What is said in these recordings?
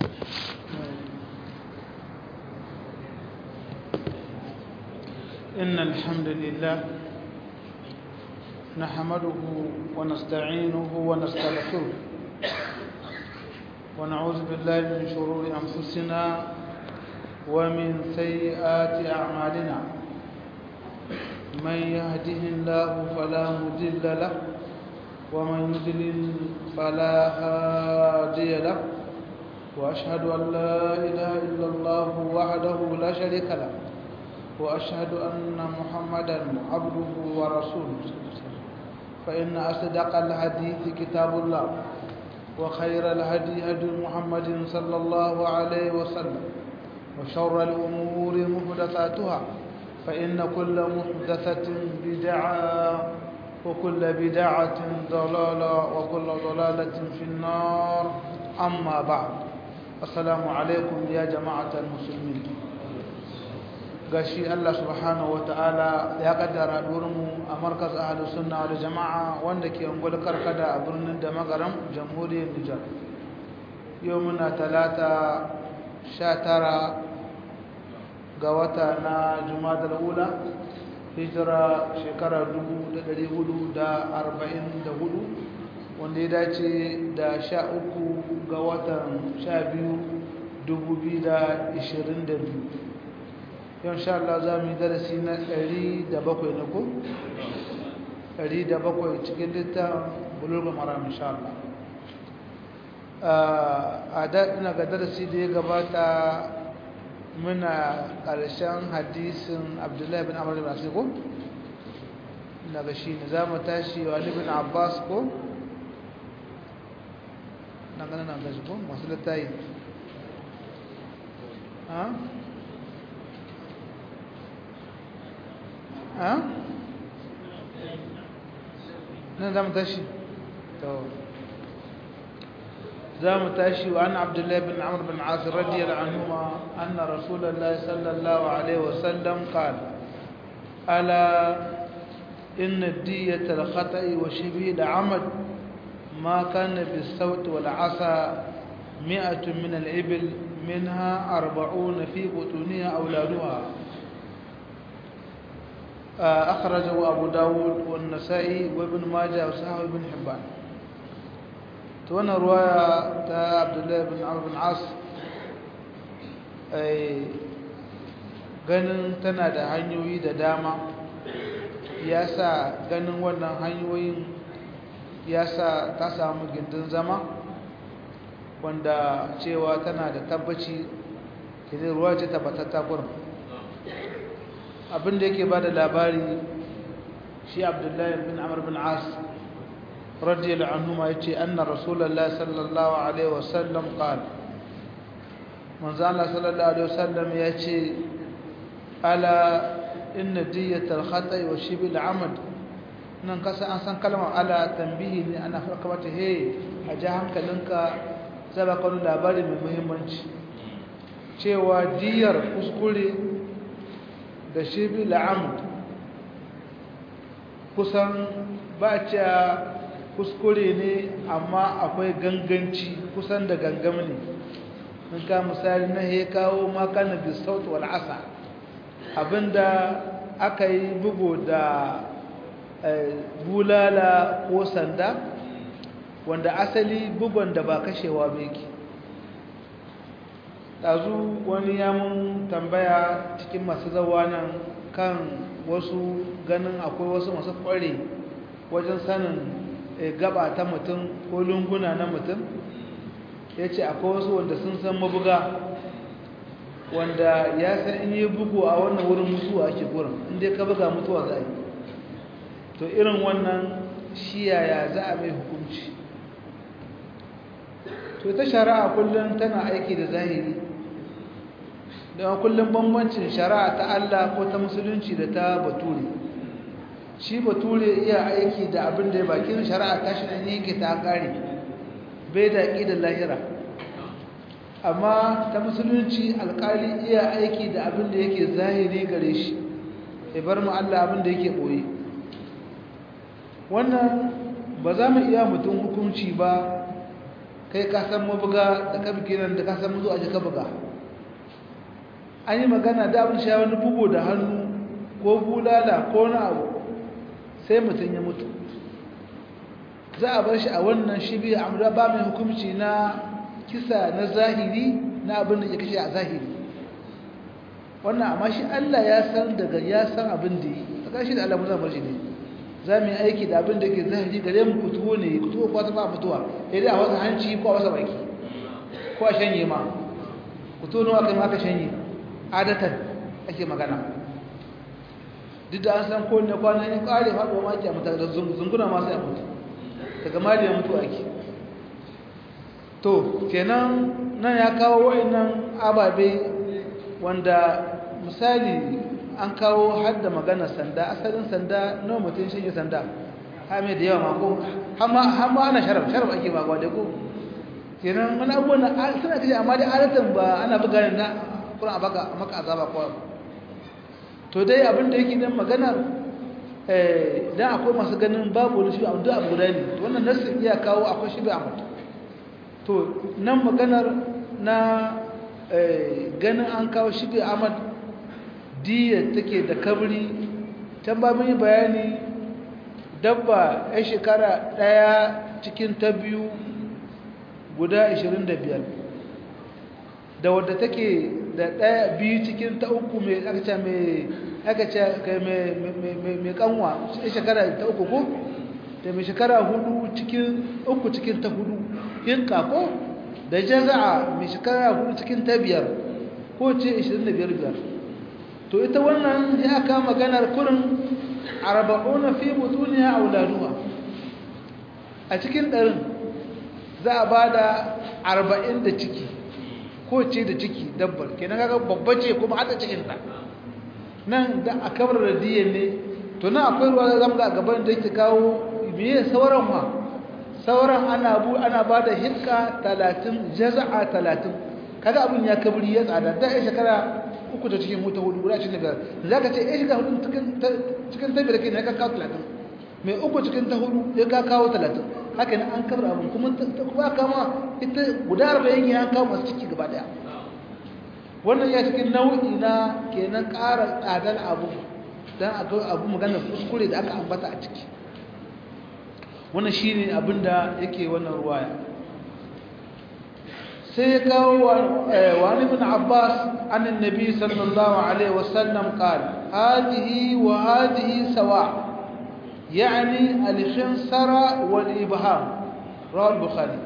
إن الحمد لله نحمده ونستعينه ونستغفره ونعوذ بالله من شرور أنفسنا ومن سيئات أعمالنا من يهده الله فلا مضل له ومن يضلل فلا هادي له وأشهد أن لا إله إلا الله وحده لا شريك له وأشهد أن محمدا عبده ورسوله فإن أصدق الحديث كتاب الله وخير الهدي هدي محمد صلى الله عليه وسلم وشر الأمور محدثاتها فإن كل محدثة بدعة وكل بدعة ضلالة وكل ضلالة في النار أما بعد السلام عليكم يا جماعة المسلمين gashi Allah subhanahu ta'ala ya kaddara mu a markaz ahlus sunna wal jamaa wanda ke ungul karkada a birnin da magaram jamhuriyar Nijar yau muna talata 19 ga wata na Jumadal ula hijira shekara 1444 wanda ya dace da 13 ga watan 12 2022 yau sha Allah za mu yi darasi na 107 na ko? 107 cikin littafin bulurga maram insha Allah a daɗina ga darasi da ya gabata muna ƙarshen hadisin abdullahi bin amur bin asir ko? na ga shi ne za mu tashi wa bin abbas ko? na ganin na gashi ko? masu littayi ha? ها نعم تاشي تو زام تاشي وعن عبد الله بن عمرو بن عاص رضي الله عنهما أن رسول الله صلى الله عليه وسلم قال ألا إن الدية الخطأ وشبه العمد ما كان بالصوت والعصا مئة من الإبل منها أربعون في بطونها أولادها أخرجه أبو داود والنسائي وابن ماجه وصحابه ابن حبان تونا رواية تا عبد الله بن عمرو بن عاص أي ganin tana da hanyoyi da dama ya sa ganin wannan hanyoyin ya sa ta samu gindin zama wanda cewa tana da tabbaci kinin ruwa ce tabbatatta kurin abinda yake ba da labari shi abdullahi bin amur bin as radiyallahu anhu ma yace anna rasulullahi sallallahu alaihi wasallam qala manzo Allah sallallahu alaihi wasallam yace ala inna diyatal khata'i wa shibil amad nan kasa an san kalmar ala tambihi ne ana farka mata he a ji hankalinka zaba kan labari mai muhimmanci cewa diyar kuskure da shibil amd kusan ba cewa kuskure ne amma akwai ganganci kusan da gangam ne in ka misali na ya kawo makana da sautu wal asa abinda aka yi bugu da bulala ko sanda wanda asali bugon da ba kashewa ba yake ɗazu wani yamun tambaya cikin masu zawa nan kan wasu ganin akwai wasu masu ƙware wajen sanin gaba ta mutum ko lunguna na mutum ya ce akwai wasu wanda sun san mabuga wanda ya san in yi bugu a wannan wurin mutuwa ake gurin inda ka buga mutuwa za yi to irin wannan shi yaya za a mai hukunci to ta shari'a kullum tana aiki da zahiri da kullum bambancin shari'a ta Allah ko ta musulunci da ta bature shi bature iya aiki da abin da ya bakin shari'a ta shi ne yake ta kare bai da da lahira amma ta musulunci alkali iya aiki da abin da yake zahiri gare shi ya bar mu Allah abin da yake boye wannan ba za mu iya mutum hukunci ba kai ka san mabuga da ka biki nan da ka san mazu a ka buga an yi magana da abin sha wani bugu da hannu ko bulala ko na abu sai mutum ya mutu za a bar shi a wannan shibi amma ba mai hukumci na kisa na zahiri na abin da ya kashe a zahiri wannan amma shi Allah ya san daga ya san abin da yi a shi da Allah mu zama shi ne za mu yi aiki da abin da ke zahiri gare mu kutuwo ne kutuwo ko ta ba mutuwa sai dai a wasu hanci ko a wasu baki ko a shanye ma kutuwo nawa kai ma aka shanye adatan ake magana duk da an san ko ne kwanan ya kare faɗo ma ake a mutane da zunguna masu ya mutu daga mali ya mutu ake to kenan nan ya kawo wa'annan ababe wanda misali an kawo hadda magana sanda asalin sanda nawa mutum shi sanda hame da yawa mako hamma ana sharaf sharaf ake ba gwa da ko kenan wani abubuwan na suna kaje amma da adatan ba ana buga ne na kuma a baka a maka azaba ko to dai abin da yake nan maganar eh dan akwai masu ganin babu wani shi abu abu guda ne to wannan nasu iya kawo akwai shi bai amma to nan maganar na ganin an kawo shi bai amad diya take da kabri can ba mun yi bayani dabba ya shekara daya cikin ta biyu guda 25 da wadda take da daya biyu cikin ta uku mai akaca mai akaca mai kanwa ya shekara ta uku ko da mai shekara hudu cikin uku cikin ta hudu yin kako da jaza'a mai shekara hudu cikin ta biyar ko ce 25 biyar to ita wannan ya aka maganar kurin arba'una fi butuniya auladuha a cikin ɗarin za a ba da arba'in da ciki ko ce da ciki dabbar kenan kaga babba ce kuma hada cikinta nan da a kamar da diyan ne to nan akwai ruwa da zama ga gaban da yake kawo biye sauran ma sauran ana bu ana ba da hikka talatin jaza'a talatin kaga abin ya kabri ya tsada ta ya shekara uku ta cikin wuta hudu guda cikin biyar za ka ce ya shiga hudu cikin ta biyar ke ne ka kawo talatin mai uku cikin ta hudu ya ka kawo talatin haka ne an kabar abin kuma kuma kama ita guda arba'in ya kawo masu ciki gaba daya wannan ya cikin nau'i na kenan ƙara tsadar abu don a ga abu magana kuskure da aka ambata a ciki wannan shi ne abin da yake wannan ruwaya sai ya kawo wani bin abbas annin nabi sallallahu alaihi wasallam qala hadhihi wa hadhihi sawa يعني الخنصر والإبهام رواه البخاري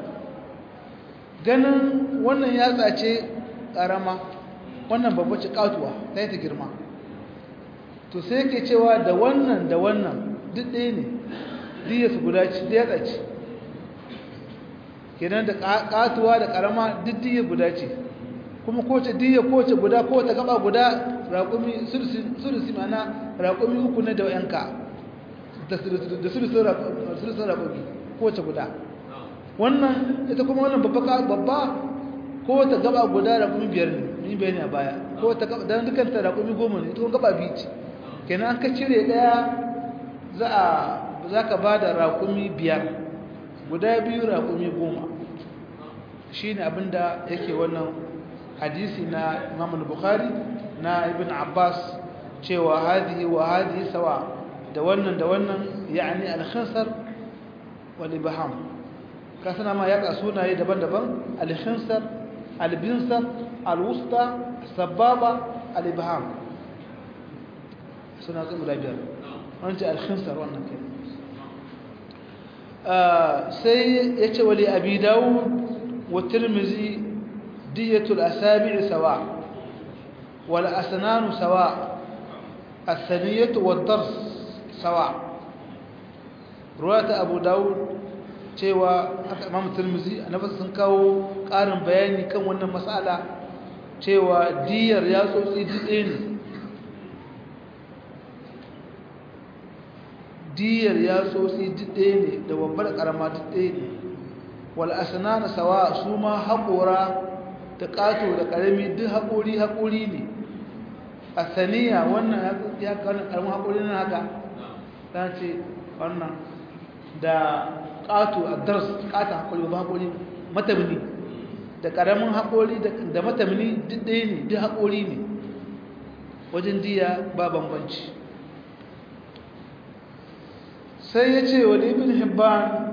ganin wannan yatsa ce ƙarama wannan babba ce katuwa ta yi ta girma to sai ke cewa da wannan da wannan duk ɗaya ne diya su guda ce yatsa ce kenan da katuwa da ƙarama duk diya guda ce kuma kowace diya kowace guda kowace gaba guda raƙumi sulusi mana raƙumi uku ne da yanka da sulusun raƙoƙi kowace guda wannan ita kuma wannan babba kowace gaba guda raƙumi biyar ne ni bayani a baya kowace gaba don dukanta raƙumi goma ne ita kuma gaba biyu ce kenan an ka cire ɗaya za ka ba da raƙumi biyar guda biyu raƙumi goma shi ne abinda yake wannan hadisi na imam bukhari na ibn abbas cewa hadihi wa hadihi sawa da wannan da wannan yani al-khinsar wal ibham ka sana ma yaka sunaye daban-daban al-khinsar al-binsar al-wusta sababa al-ibham suna zama da biyar wannan al-khinsar wannan ke sai yace wali abi dawud wa tirmizi diyatul asabi' sawa wal asnan sawa الثنية والضرس sawa ruwata abu dawud cewa aka imam tirmizi annabi sun kawo ƙarin bayani kan wannan mas'ala cewa diyar ya tsotsi dide ne diyar ya tsotsi dide ne da babbar karama dide ne wal asnana sawa su ma haƙora da ƙato da ƙarami duk haƙori haƙori ne a saniya wannan ya ƙarfin haƙori na haka ta ce wannan da ƙato a dars ƙata haƙuri ba haƙuri matamni da ƙaramin haƙori da matamni duk ɗaya ne duk haƙori ne wajen diya ba bambanci sai ya ce wa ibn hibban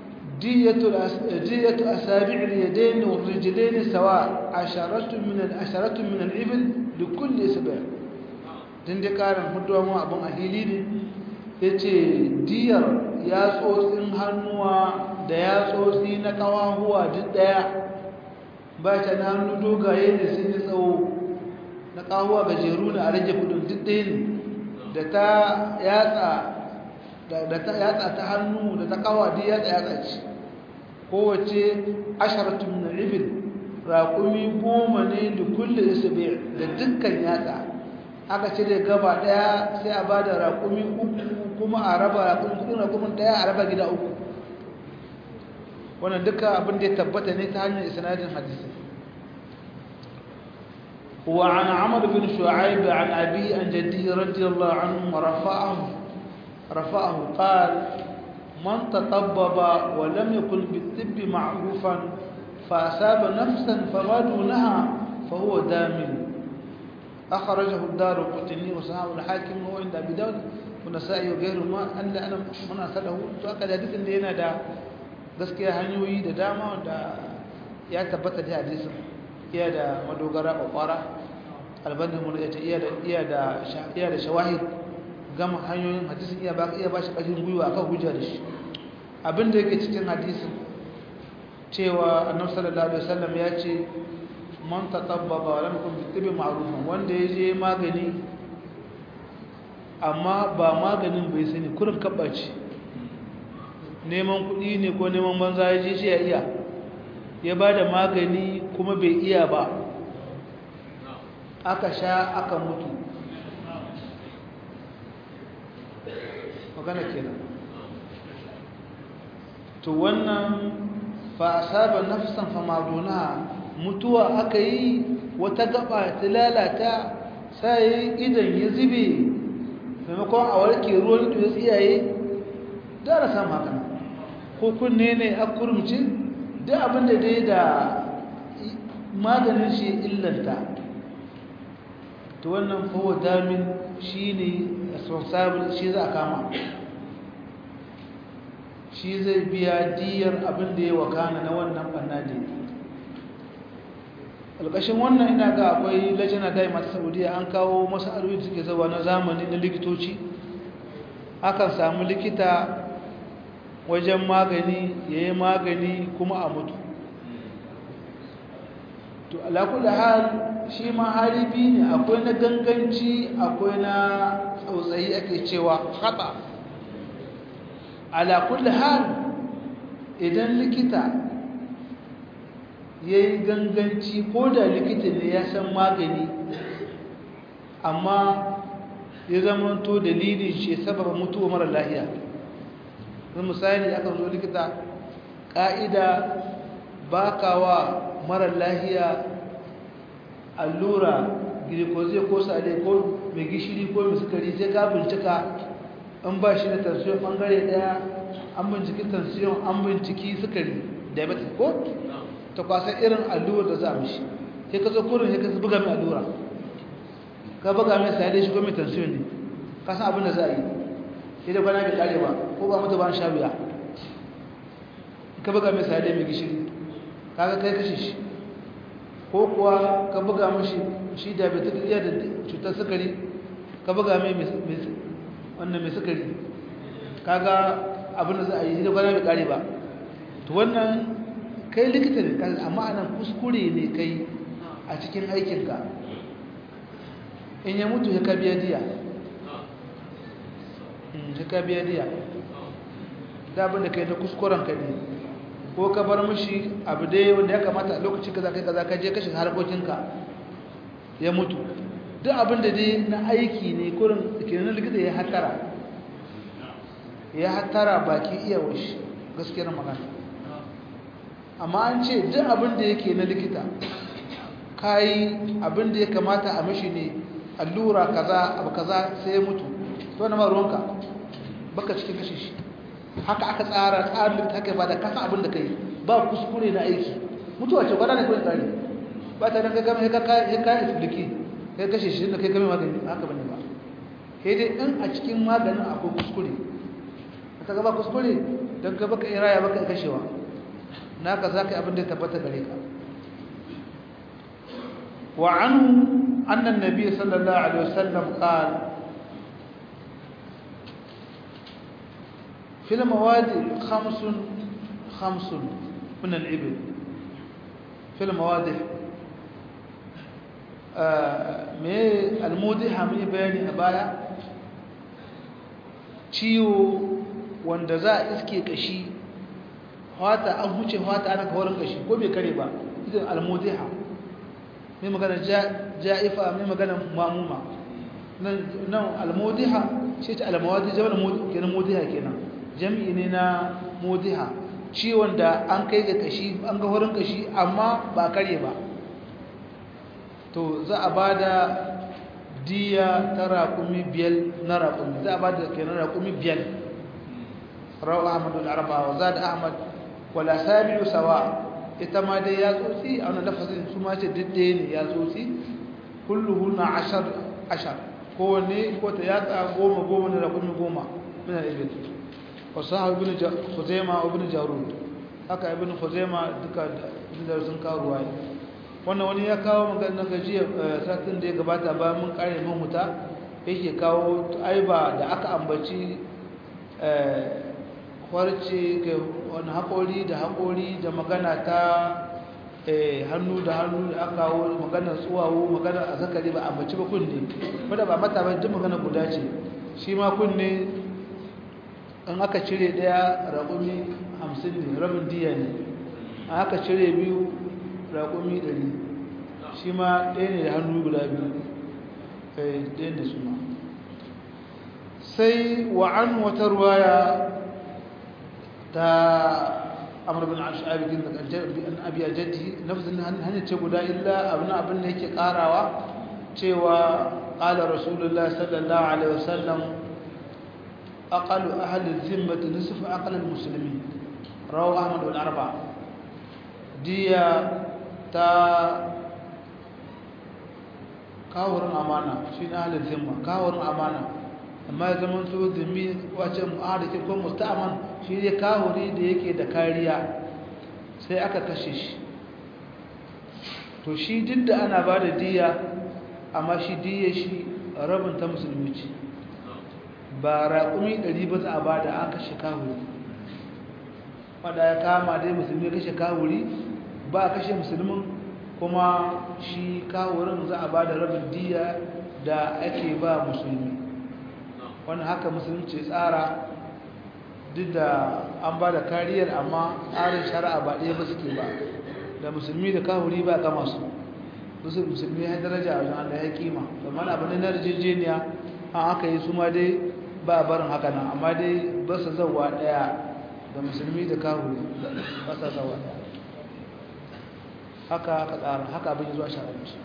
diyatu asabi'il yadayn wa rijlayn sawa asharatu min al-asharatu min al-ibil li kulli isba' din da karin huduwa mu abun ahili ne yace diyar yatsotsin hannuwa da yatsotsi na kawahuwa duk daya ba ta na hannu dogaye ne sun yi tsawo na kawahuwa gajeru ne a rage kudin duk ɗaya ne da ta yatsa da ta yatsa ta hannu da ta kawa duk yatsa yatsa ce kowace asharatu min ibil raƙumi goma ne da kulle isbi da dukkan yatsa aka ce da gaba daya sai a ba da raƙumi uku kuma a raba raƙumi kudin raƙumin daya a raba gida uku wannan duka abin da ya tabbata ne ta hanyar isnadin hadisi وعن عمرو بن شعيب عن أبي عن جده رضي الله عنه ورفعه رفعه قال من تطبب ولم يكن بالطب معروفا فأصاب نفسا فما دونها فهو دامن أخرجه الدار القطني وصحابه الحاكم وهو عند أبي داود والنسائي وغيرهما أن أنا من أسأله تؤكد حديث اللي هنا دا gaskiya hanyoyi da dama wanda ya tabbata da hadisin iya da madogara kwakwara albandin mu da iya da iya da iya da shawahid gama hanyoyin hadisin iya ba iya ba shi ƙarfin gwiwa akan hujja da shi abin da yake cikin hadisin cewa annabi sallallahu alaihi wasallam ya ce man tatabbaba wa lam yakun bi ma'rufan wanda ya je magani amma ba maganin bai sani kurin kabbaci neman kuɗi ne ko neman banza ya je shi ya iya ya ba da magani kuma bai iya ba aka sha aka mutu magana kenan to wannan fa asaba nafsan fa maduna mutuwa aka yi wata gaba ta lalata sai idan ya zube maimakon a warke ruwan ido ya tsiyaye da na samu haka ko kunne ne a kurumci da abin da dai da maganin shi illanta to wannan fawo damin shi ne responsible shi za a kama shi zai biya diyar abin da ya wakana na wannan banna da alƙashin wannan ina ga akwai lajina dai masu saudiya an kawo masu arwi suke zaba na zamani na likitoci akan samu likita wajen magani ya yi magani kuma a mutu to alakula hal shi ma haribi ne akwai na ganganci akwai na tsautsayi ake cewa haɗa alakula hal idan likita ya yi ganganci ko da likita ne ya san magani amma ya zama to dalilin shi sababa mutuwa mara lahiya zan misali aka zo likita ƙa'ida ba wa mara lahiya allura glucose ko sale ko mai gishiri ko mai sukari sai ka bincika an ba shi da tansiyon ɓangare ɗaya an binciki tansiyon an binciki sukari diabetes ko ta kwasa irin allura da za a mishi sai ka zo kurin sai ka buga mai allura ka buga mai sale shi ko mai tansiyon ne ka san abin da za a yi sai da kwana bai kare ba ko ba mutu ba sha wuya ka buga mai sale mai gishiri kaga kai kashe shi ko kuwa ka buga mashi shi diabetic iya da cutar sukari ka buga mai wannan mai sukari kaga abin da za a yi da kwana bai kare ba to wannan kai likita ne kan amma anan kuskure ne kai a cikin aikinka in ya mutu ya ka biya diya ya ka biya diya da abin da kai na kuskuren ka ne ko ka bar mishi abu dai wanda ya kamata a lokaci kaza kai kaza ka je ka shiga harkokinka ya mutu duk abin da dai na aiki ne kurin kenan likita ya hatara ya hatara baki iya washi gaskiyar magana amma an ce duk abin da yake na likita kayi abin da ya kamata a mishi ne allura kaza abu kaza sai ya mutu to na ma ruwanka baka cikin kashe shi haka aka tsara tsarin likita haka ba da kasa abin da kai ba kuskure na aiki mutuwa ce gwada ne kawai tsari ba ta nan kai gama ya kayan expliki kai kashe shi da kai gami magani haka bane ba kai dai in a cikin maganin akwai kuskure ta gaba kuskure don ka baka iraya baka kashewa naka za ka yi abin da ya tabbata gare ka wa anhu annan nabi sallallahu alaihi wasallam qal في المواد خمس خمس من الإبل في المواد me almudiha mun yi bayani a baya ciwo wanda za a iske kashi hwata an huce hwata ana kawarin kashi ko bai kare ba ita almudiha mai magana ja'ifa mai magana mamuma nan almudiha shi ta almawadi jama'a kenan mudiha kenan jam'i ne na mudiha ciwon da an kai ga kashi an ga wurin kashi amma ba kare ba to za a ba da diya ta raƙumi biyar na raƙumi za a ba da kenan raƙumi biyar rawa ahmadu al'arba wa za da ahmad wala sabi'u sawa ita ma dai ya tsotsi a wani lafazin su ma ce diddaye ne ya tsotsi kulluhu na ashar ashar kowane ko ta yatsa goma goma na raƙumi goma min al'ibid wasu hau ibn khuzaima ibn jarud haka ibn khuzaima duka da sun kawo ruwaya wannan wani ya kawo maganar gajiya satin da ya gabata ba mun kare mahuta yake kawo aiba da aka ambaci kwarce ga wani haƙori da haƙori da magana ta hannu da hannu da aka kawo maganar tsuwawo maganar a zakari ba ambaci ba kunne wadda ba mata bai duk magana guda ce shi ma kunne in aka cire daya raƙumi hamsin ne rabin diya ne a aka cire biyu raƙumi ɗari shi ma ɗaya ne da hannu guda biyu ɗaya da su ma sai wa'an wata ruwaya ta amur bin ash'abi din da abi a jaddi nafsin hanyar ce guda illa abin abin da yake ƙarawa cewa ƙala rasulullah sallallahu alaihi wasallam aqalu ahli zimmati nisfu aqal al-muslimin rawu ahmad wal arba diya ta kawurin amana shi na halin zimma kawurin amana amma ya zama su zimmi wace mu'adakin ko musta'aman shi ne kawuri da yake da kariya sai aka kashe shi to shi duk da ana ba da diya amma shi diya shi rabin ta musulmi ce ba raƙumi ɗari ba za a ba da an kashe kawuri wadda ya kama dai musulmi kashe kawuri ba a kashe musulmin kuma shi kawurin za a ba da rabin diya da ake ba musulmi wani haka musulunci tsara duk da an ba da kariyar amma tsarin shari'a ba ɗaya ba suke ba da musulmi da kawuri ba gama su musulmi ya daraja a wajen Allah ya kima domin abu ne na rijejeniya an haka yi su ma dai ba barin haka nan amma dai ba su zauwa ɗaya da musulmi da kawuri ba su zauwa ɗaya haka haka tsara haka abin zuwa shari'arci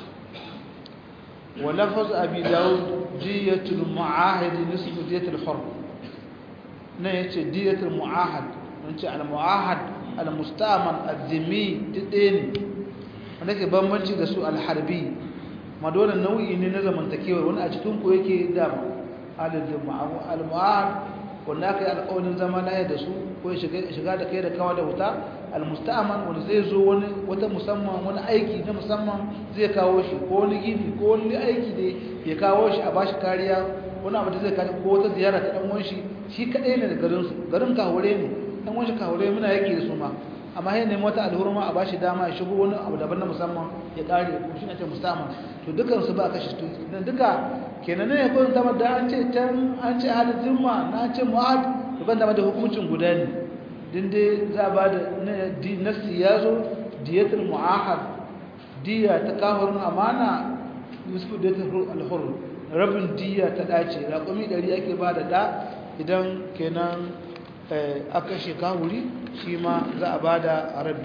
wa lafaz abi daud diyatul mu'ahid nisfu diyatul hurr ne yace diyatul mu'ahad ce al mu'ahad al mustaman az-zimmi didin wanda ke bambanci da su al harbi ma dole nau'i ne na zamantakewa wani a cikin ku yake da al al mu'ahad wanda aka yi alƙawarin zama laye da su ko shiga da kai da kawa da wuta almusta'aman wanda zai zo wani wata musamman wani aiki na musamman zai kawo shi ko wani gini ko wani aiki da ya kawo shi a bashi kariya wani abu da zai kawo ko wata ziyara ta dan shi shi kadai ne da garin su garin kawure ne dan wanshi kawure muna yake da su ma amma sai nemi wata alhurma a bashi dama ya shigo wani abu daban na musamman ya kare ko shi ne ce musta'aman to dukan su ba kashe to dan duka kenan ne ko zama da an ce can an ce halin zimma na ce mu'ad to ban da hukuncin guda ne din dai za a ba da nasi ya zo diyatul mu'ahad diya ta kahurin amana nisfu diyatul alhur rabin diya ta dace raƙumi ɗari ake ba da ɗa idan kenan aka shi kahuri shi ma za a ba da rabi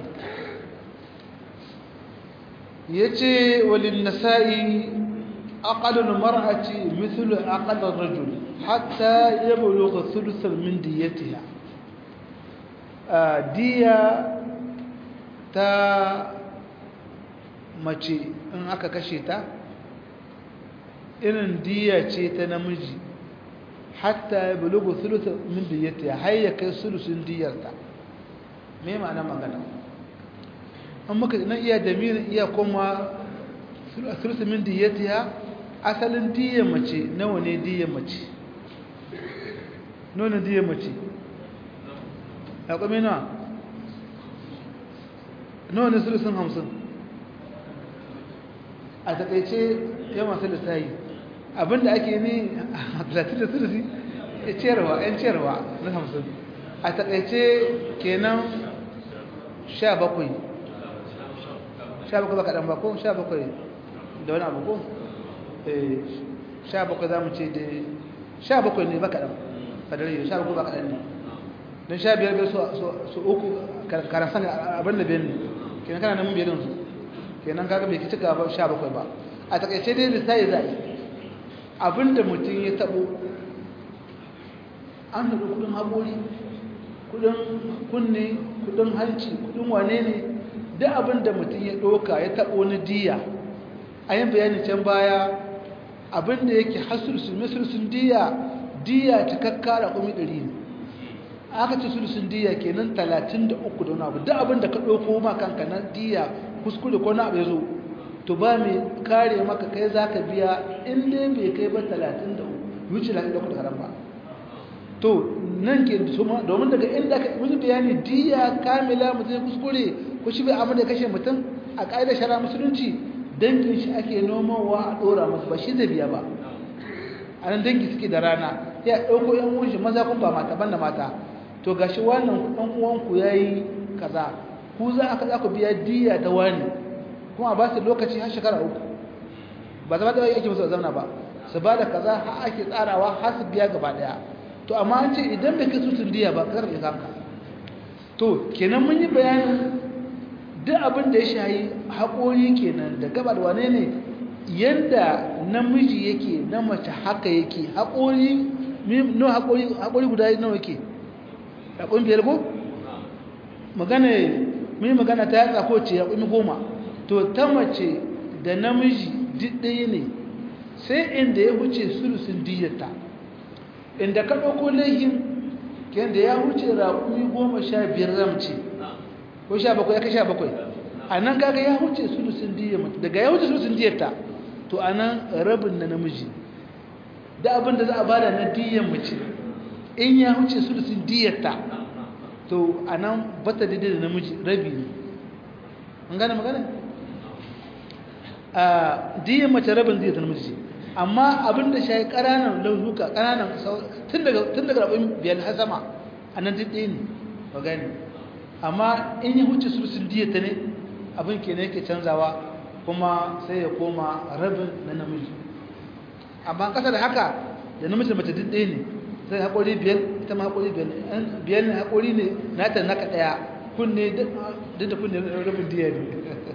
ya ce walin nasa'i aƙalin mar'aci mithlu aƙalin rajul hatta ya buluga sulusar min diyatiha diya ta mace in aka kashe ta irin diya ce ta namiji hatta ya bulugu sulusa min diyyata ya hayya kai sulusun diyarta me ma'ana magana an muka nan iya damirin iya kuma sulusun min diyyata asalin diyar mace nawa ne diyar mace nawa ne diyar mace ya kwame nawa nawa ne sulusun hamsin a takaice ya masu lissayi abinda ake ne a 30 da sulusi ya ciyarwa yan ciyarwa na hamsin a takaice kenan 17 17 ba kaɗan ba ko 17 da wani abu ko 17 za mu ce da 17 ne ba kaɗan fadari 17 ba kaɗan ne don 15 biyar su uku karasan abin da biyan ne kenan kana namun biyar su kenan kaga bai cika ba 17 ba a takaice dai lissayi za a yi abinda mutum ya tabo an haɗu kudin haƙori kudin kunne kudin hanci kudin wane ne duk abinda mutum ya ɗoka ya tabo na diya a yin bayanin can baya abinda yake hasursun masursun diya diya ta kakkara kumi ɗari ne aka ce sulsun diya kenan talatin da uku da wani abu duk abinda ka ɗauko ma kanka na diya kuskure ko na abu ya zo to ba mai kare maka kai za ka biya inda bai kai ba 33 wuce 33 da haram ba to nan ke suma domin daga inda ka wani bayani diya kamila mutum kuskure ko shi bai amma da kashe mutum a ƙa'idar shara musulunci dangin shi ake nomawa a ɗora masu ba shi zai biya ba a nan dangi suke da rana ya ɗauko yan uwan shi maza kun ba mata ban da mata to gashi wannan ɗan uwanku ya yi kaza ku za a za ku biya diya ta wani kuma ba su lokaci har shekara uku ba zama da yake musu zauna ba su ba da kaza har ake tsarawa har su biya gaba daya to amma an ce idan bai kai su diya ba ka karɓe kanka to kenan mun yi bayanin duk abin da ya shayi haƙori kenan da gaba da wane ne yadda namiji yake na mace haka yake haƙori no haƙori haƙori guda nawa yake haƙorin biyar ko magana mun yi magana ta yatsa ko ce haƙori goma to ta mace da namiji duk ɗaya ne sai inda ya wuce sulusun diyarta inda ka ɗauko laihin yadda ya wuce raƙumi goma sha biyar ramce ko sha bakwai ya ka sha bakwai a nan kaga ya wuce sulusun diyar mace daga ya wuce sulusun diyarta to a nan rabin na namiji da abin da za a bada na diyar mace in ya wuce sulusun diyarta to a nan bata daidai da namiji rabi ne an gane magana? a diyan mace rabin zai zama mace amma abin da shi ƙananan launuka ƙananan tun daga rabin biyar har sama a nan duk ɗaya ne ba gani amma in yi huce sulusun diyata ne abin ke ne yake canzawa kuma sai ya koma rabin na namiji amma ƙasa da haka da namiji mace duk ɗaya ne sai haƙori biyar ita ma haƙori biyar ne biyar ne haƙori ne na ta naka ɗaya kunne duk da kunne rabin diya ne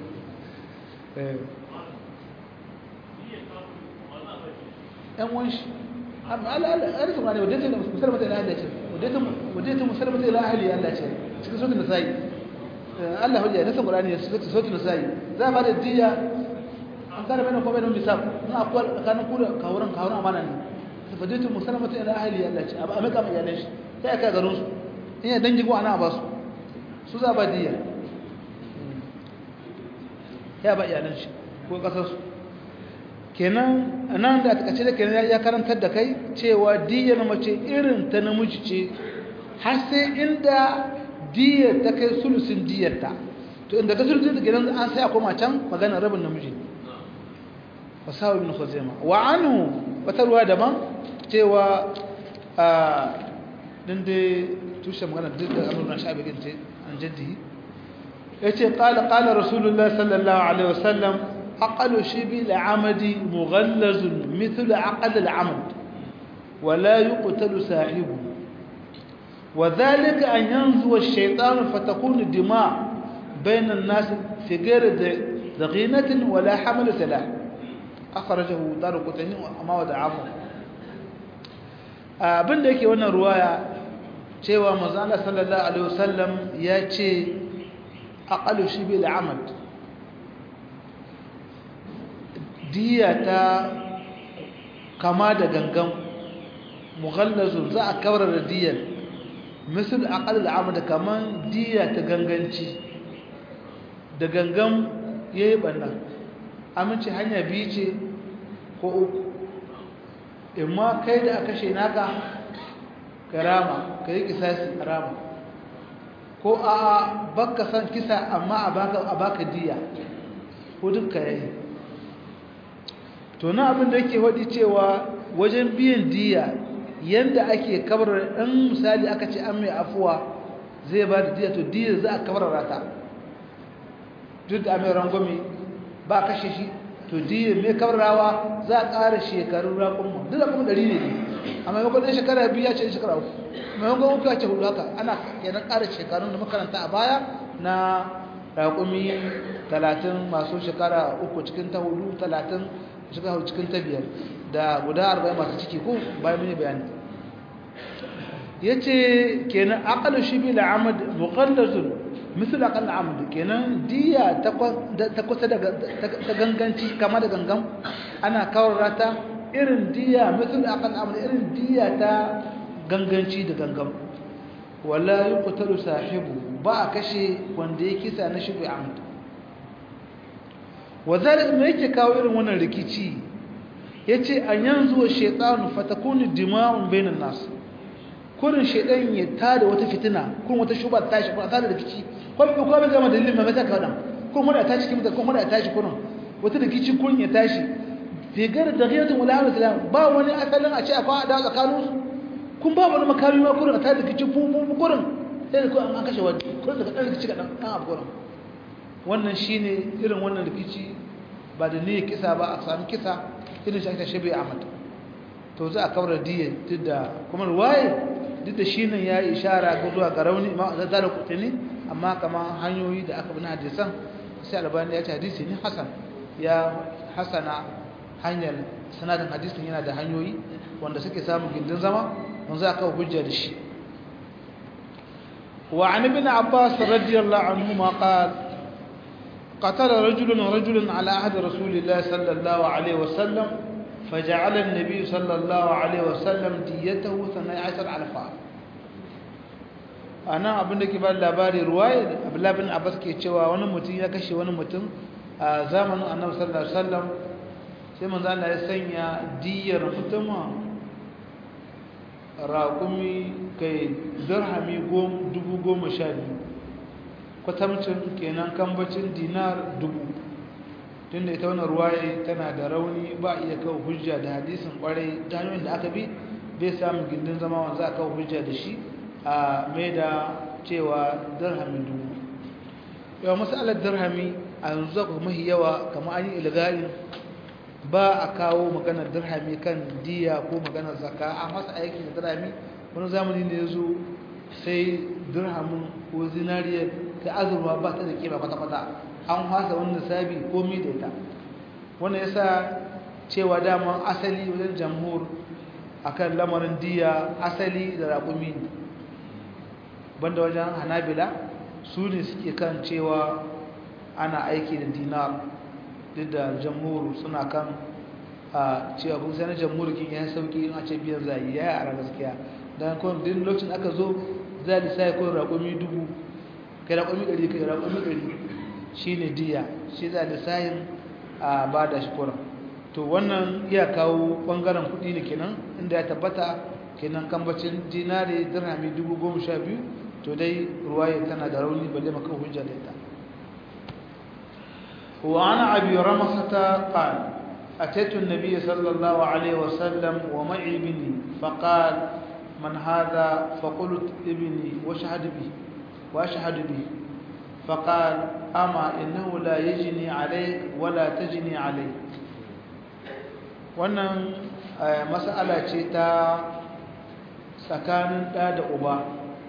yan wanshi alifin ma ne wadda musulmata ila Allah ce wadda musulmata ila ahli Allah ce cikin sautin nasa'i Allah hujja nasan qur'ani cikin sautin nasa'i za a bada diya an kana bayan kuma bayan misal in akwai tsakanin ku da kawuran kawuran amana ne wadda musulmata ila ahli Allah ce a maka mai iyalan shi sai aka garin su in ya dangi ko ana ba su su za ba diya ya ba iyalan shi ko kasar su kenan nan da aka ce da kenan ya karantar da kai cewa diyar mace irin ta namiji ce har sai inda diyar ta kai sulusin diyarta to inda ta sulusin da kenan an sai a koma can magana rabin namiji wasawa ibn khuzaima wa anhu wata ruwa daban cewa a din da tushe magana duk da amrun shabi ginte an jaddi yace qala qala rasulullahi sallallahu alaihi wasallam عقل شبه العمد مغلظ مثل عقل العمد ولا يقتل صاحبه وذلك أن ينزو الشيطان فتكون الدماء بين الناس في غير ضغينة ولا حمل سلاح أخرجه دار قطني وما ودعاه abin da yake wannan ruwaya cewa manzo sallallahu alaihi wasallam ya ce aqalu shi bil amad diya ta kama da gangan mughallazun za a kawar da diyar misal aqal amad kaman diya ta ganganci da gangan yayi banna amince hanya biyu ce ko uku imma kai da aka kashe naka karama kai kisasi karama ko a baka san kisa amma a baka a baka diya ko duka yayi to na abin da yake wadi cewa wajen biyan diya yanda ake kabar dan misali aka ce an mai afuwa zai ba da diya to diya za a kabarara ta duk da mai rangwame ba kashe shi to diya mai kabararawa za a ƙara shekarun raƙon duk da kuma ɗari ne ne a maimakon ɗan shekara biyu ya ce shekara uku maimakon uku ya ce hudu haka ana kenan ƙara shekarun da makaranta a baya na raƙumi talatin masu shekara uku cikin ta hudu talatin shekara hudu cikin ta biyar da guda arba'in masu ciki ko bayan mini bayani ya ce kenan aƙalu shi bi la'amad muƙallazun misal aƙal amad kenan diya ta kusa da ganganci kama da gangan ana kawar rata irin diya misal aƙal amad irin diya ta ganganci da gangan wala yi kutaru sahibu ba a kashe wanda ya kisa na shi bi amad wazalik me yake kawo irin wannan rikici yace an yanzu wa shaytanu fatakunu dima'un bainan nas kurin shaytan ya tada wata fitina kun wata shuba ta tashi ko tada rikici ko ko ba ga dalilin ma mata kadan ko mun ta cikin mutan ko mun ta tashi kurin wata rikici kun ya tashi fi gar da ghayatun wala alam ba wani asalin a ce akwai da tsakanin su kun ba wani makami ma kurin a tada rikici fu fu kurin sai ko an kashe wani kurin daga dan rikici kadan kan abu kurin wannan shine irin wannan rikici ba da niyyar kisa ba a sami kisa irin shi ake shabe ahmad to za a kawar diya duk da kuma ruwaye duk da shi nan ya yi ishara ga zuwa ga rauni ma da zara kutini amma kamar hanyoyi da aka bi na hadisan sai albani ya ce hadisi ne hasan ya hasana hanyar sanadin hadisin yana da hanyoyi wanda suke samun gindin zama wanda za a kawo hujja da shi وعن ابن عباس رضي الله عنهما قال قتل رجل رجلا على عهد رسول الله صلى الله عليه وسلم فجعل النبي صلى الله عليه وسلم ديته ثني عشر ألفا أنا abin da ke ba labari ruwaya Abdullah bin Abbas ke cewa wani mutum ya kashe wani mutum a zamanin Annabi sallallahu alaihi wasallam sai manzo Allah ya sanya diyar mutuma raƙumi kai dirhami dubu goma sha biyu kwatamcin kenan kambacin dinar dubu tunda ita wannan ruwaye tana da rauni ba iya kawo hujja da hadisin kwarai ta hanyoyin da aka bi bai samun gindin zama wanda za a kawo hujja da shi a mai da cewa dirhami dubu yawa matsalar dirhami a yanzu za ku mahi yawa kamar an yi ilgarin ba a kawo maganar dirhami kan diya ko maganar zaka a masa aiki da dirhami wani zamani ne ya zo sai dirhamin ko zinariyar ta azurwa ba ta da kima kwata-kwata an hasa wani sabi komi da ita wannan yasa cewa daman asali wajen jamhur akan lamarin diya asali da raƙumi banda wajen hanabila su ne suke kan cewa ana aiki da dinar duk da jamhur suna kan a cewa kun sai na jamhur kin ya sauki in a ce biyan zai ya yi a gaskiya don kawai duk lokacin aka zo za a lissa ya kawai raƙumi dubu kai raƙumi ɗari kai raƙumi ɗari shi ne diya shi za a lissahin a ba da shi kuran to wannan iya kawo ɓangaren kuɗi ne kenan inda ya tabbata kenan kambacin dinari dirhami dubu goma sha biyu to dai ruwaya tana da rauni balle maka hujja da ita وعن أبي رمصة قال أتيت النبي صلى الله عليه وسلم ومعي ابني فقال من هذا فقلت ابني واشهد به واشهد به فقال أما إنه لا يجني عليك ولا تجني عليك wannan mas'ala ce ta tsakanin ɗa da uba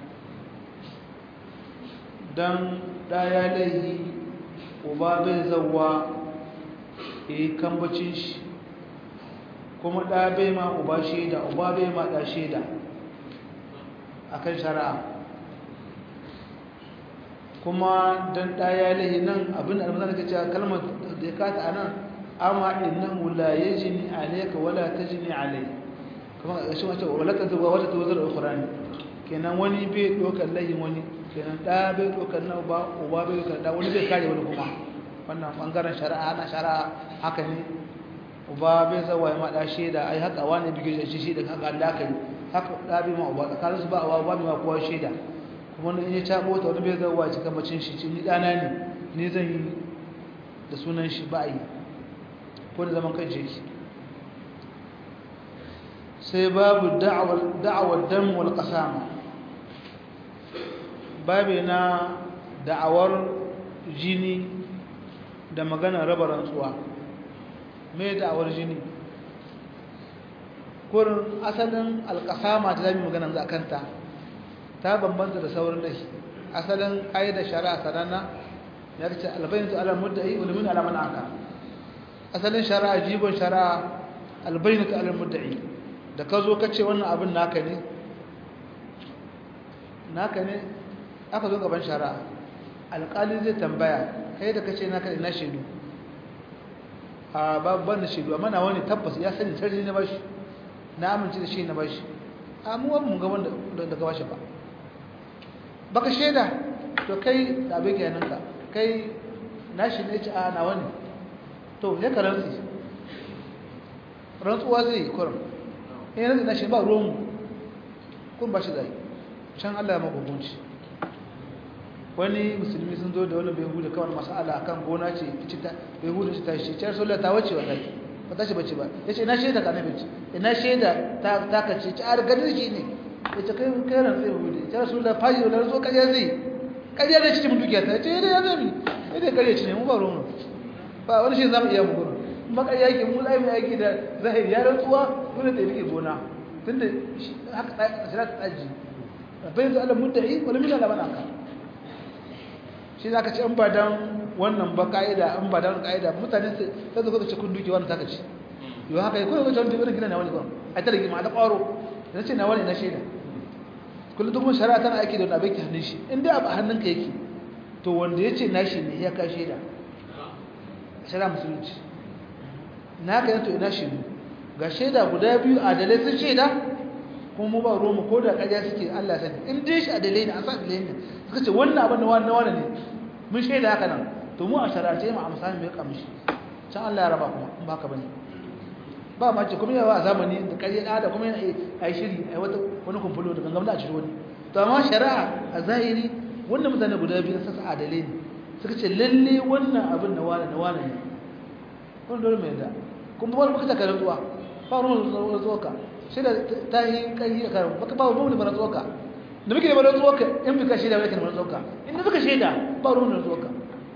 don ɗa ya laihi uba bai zauwa ya yi kambacin shi kuma ɗa bai ma uba shaida uba bai ma ɗa shaida a kan shari'a kuma dan ɗaya lahi nan abin da almazan ka cewa kalmar da ya kata a nan amma innahu la yajni alayka wala tajni alai kuma shi wace wala ta zuwa wala ta wuzar ukhrani kenan wani bai dokar lahin wani kenan da bai dokar na uba uba bai dokar da wani bai kare wani kuma wannan bangaren shari'a ana shari'a haka ne uba bai zawa ya mada shaida ai haka wani bige shi shi da haka Allah kai haka da bi ma uba tsakanin su ba uba ba ma kowa shaida kuma in ya tabo ta wani bai zawa ya cika bacin shi ni dana ne ni zan yi da sunan shi ba yi ko da zaman kan shi sai babu da'awar da'awar dam wal qasama babu na da'awar jini da magana raba rantsuwa me da'awar jini kurin asalin alƙasama ta zami magana za kanta ta bambanta da saurin lahi asalin ƙa'idar shari'a sananna ya ce albayin ala muddai ulumin ala man aka asalin shari'a jibon shari'a albayin ala muddai da ka zo ka ce wannan abin naka ne naka ne aka zo gaban shari'a alƙali zai tambaya kai da ka ce naka ina shaidu a babban da shaidu amma na wani tabbas ya sani sarari na bashi na amince da shi na bashi amma wani mun gaban da ka bashi ba baka shaida to kai da abin ke ka kai nashi ne ci a na wani to ya ka rantsi rantsuwa zai yi kurum in yanzu na shi ba ruwan kun ba shi zai can Allah ya magugunci wani musulmi sun zo da wani bai hudu kawai masala akan gona ce bai hudu ce ta shi ciyar sola ta wace wallahi ba ta shi bace ba ya ce ina shaida ka nabi ina shaida ta ka ce ci ar gadin shi ne ya ce kai kai ran sai hudu ciyar sola faji wala zo kariya zai kariya zai cikin dukiya ta ce ya zai mi idan kariya ci ne mu ba ruwan ba wani shi zamu iya mu gurin makar yake mu zai mai aiki da zahiri ya rantsuwa dole ta rike gona tunda haka shira ta tsaji bai da Allah mudda'i wala min Allah banaka shi zaka ce an ba dan wannan ba kaida an ba dan kaida mutane sai su ga ce kun duke wannan taka ce yo haka ko ko tantu irin gina na wani gon ai ta rigima da kwaro dan ce na wani na shaida kullu duk mun shari'a tana aiki da wani abin ki hannun shi in dai abu hannunka yake to wanda yace nashi ne ya ka shaida shari'a musulunci na ka yanto ina shaidu ga shaida guda biyu adalai sun shaida kuma mu ba ruwanmu ko da ƙarya suke Allah sani in dai shi adalai ne an sa adalai ne suka ce wannan abin da wani na wani ne mun shaida haka nan to mu a sharace mu a misali mai kamshi can Allah ya raba kuma in ba ka bane ba ma ce kuma yawa a zamani da ƙarya da kuma yana a yi shiri a yi wata wani kumfulo da gangamda a ciri wani to amma shari'a a zahiri wannan mutane guda biyu na sassa adalai ne suka ce lalle wannan abin na wani na wani ne wani dole mai da kuma ba baka taka rantsuwa ba ruwan rantsuwa ka sai da ta yi kai da karin baka ba ruwan da rantsuwa ka da muke da rantsuwa ka in bika shaida ba kana rantsuwa ka in da baka shaida ba ruwan rantsuwa ka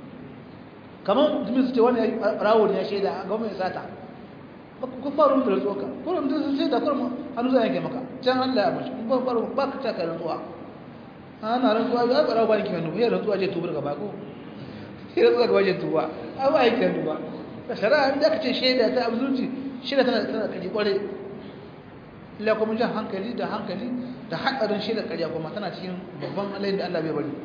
kamar mutum su ce wani rawo ne ya shaida ga mai sata ku ba ruwan rantsuwa ka ko mutum su shaida ko hannu zai yanke maka can Allah ya mashi ba ba ba ka taka rantsuwa ana rantsuwa ga rawo ba ne ke hannu ya rantsuwa je tubar gaba ko sai rantsuwa gaba je tuba a ba yake hannu ba da shari'a inda aka ce shaida ta abzurci shaida tana tana kaji kware illa kuma jan hankali da hankali da hadarin shaida ƙarya kuma tana cikin babban alayin da Allah bai bari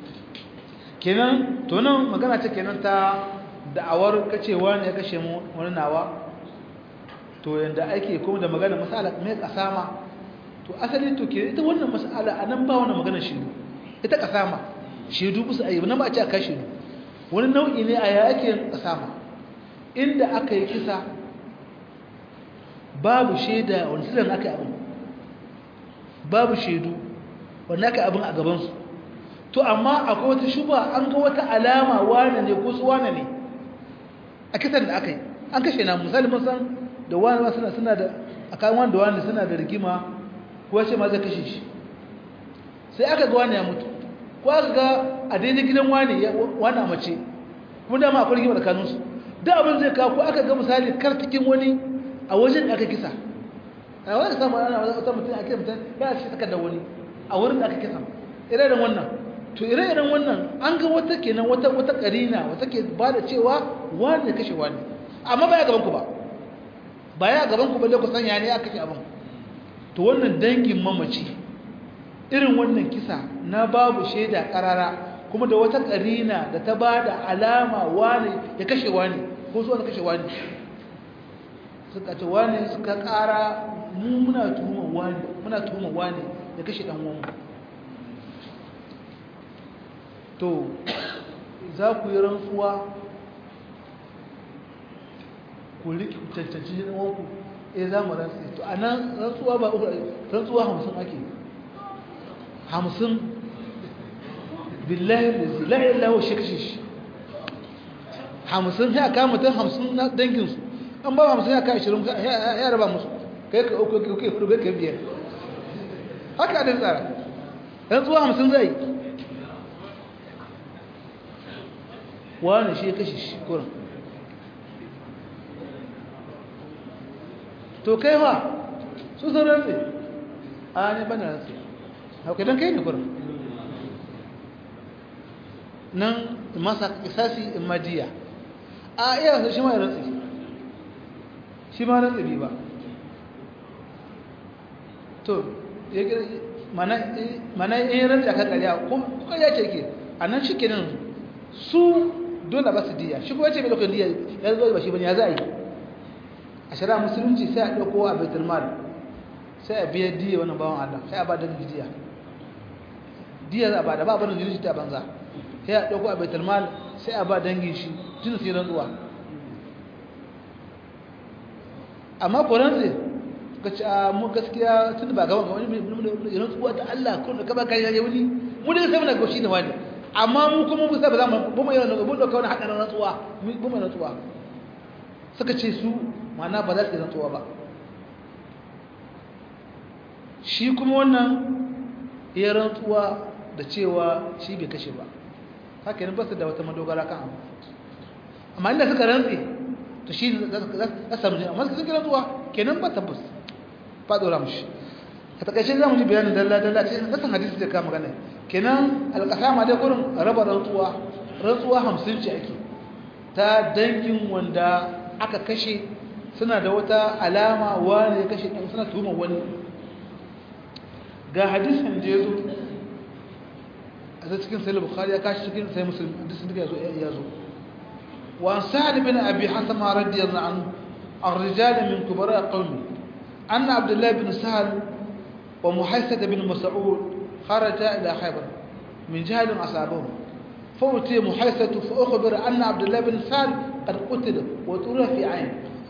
kenan to nan magana ce kenan ta da'awar kacewa ne ya kashe mu wani nawa to yanda ake kuma da magana masala mai kasama to asali to ke ita wannan masala anan ba wannan magana shiru ita kasama shedu kusa ayi nan ba a ce a kashe wani nau'i ne a ya ake kasama inda aka yi kisa babu shaida wani silan aka yi abin babu shaidu wanda aka yi abin a gabansu to amma akwai wata shuba an ga wata alama wane ne ko su wane ne a kisan da aka yi an kashe na misali mun san da wani suna suna da a kayan wani da wani suna da rigima ko ce ma zai kashe shi sai aka ga wani ya mutu ko aka ga a daidai gidan wani wani a mace kuma dama akwai rigima tsakaninsu da abin zai kawo ko aka ga misali kartikin wani a wajen da aka kisa a wani samu ana wata mutum a kisa mutum ya ce saka da wani a wurin da aka kisa ire-iren wannan to ire-iren wannan an ga wata kenan wata wata karina wata ke ba da cewa wani ya kashe wani amma ba ya gaban ku ba ba ya gaban ku balle ku san ya ne aka kashe abin to wannan dangin mamaci irin wannan kisa na babu shaida karara kuma da wata karina da ta ba da alama wani ya kashe wani ko zuwa da kashe wani suka ce wani suka kara mu muna tuhumar wani muna tuhumar wani ya kashe dan uwanmu to za ku yi rantsuwa ku riƙe cancanci ɗan uwanku eh za mu rantsi to a nan rantsuwa ba uku rantsuwa hamsin ake hamsin billahi da zai la'ayin lawo shi kashe shi hamsin ya kama mutum hamsin na danginsu an ba hamsin ya kama ashirin ya raba musu kai ka uku kai hudu kai ka biyar haka adin tsara rantsuwa hamsin zai wani shi ya kashe shi kurin to kai wa su sun rantsi a ne bane rantsi hauka don kai ne kurin nan masa isasi in majiya a iya shi ma rantsi shi ma rantsi bi ba to mana in rantsi a kan ƙarya ko ƙarya ce ke a nan shi kenan su dole ba su diya shi kuma ce mai lokacin diya ya zo ba shi bane ya za a yi a shari'a musulunci sai a ɗauko a baitul mal sai a biya diya wannan bawan Allah sai a ba da diya diya za a ba da ba barin jini ta banza sai a ɗauko a baitul mal sai a ba dangin shi jin sai rantsuwa amma ko rantsi ka ce a mu gaskiya tun ba gaban gaban ne rantsuwa ta Allah kun da ka ba kariya wani mu dai sai muna goshi ne wani amma mu kuma mu sai ba za mu mu yi rantsuwa mu dauka wani hadarin rantsuwa mu mu rantsuwa suka ce su mana ba za su yi rantsuwa ba shi kuma wannan ya rantsuwa da cewa shi bai kashe ba haka yin basu da wata madogara kan abu amma inda suka rantsi to shi za samu jini amma suka rantsuwa kenan ba tabbas ba dora mushi a takaice za mu ji bayanin dalla-dalla ce kasan hadisi da kama gane kenan alƙasama dai gurin raba rantsuwa rantsuwa hamsin ce ake ta dangin wanda aka kashe suna da wata alama wani ya kashe ɗan suna tuhumar wani ga hadisin da ya zo a zai cikin sai bukhari ya kashi cikin sai musulmi hadisin da ya zo ya zo wa sa'ad bin abi hasan radiyallahu anhu الرجال من كبراء قومه أن عبد الله بن سهل ومحيسة بن مسعود خرجا إلى خيبر من جهل أصابهم فأتي محيسة فأخبر أن عبد الله بن سهل قد قتل وطرح في عين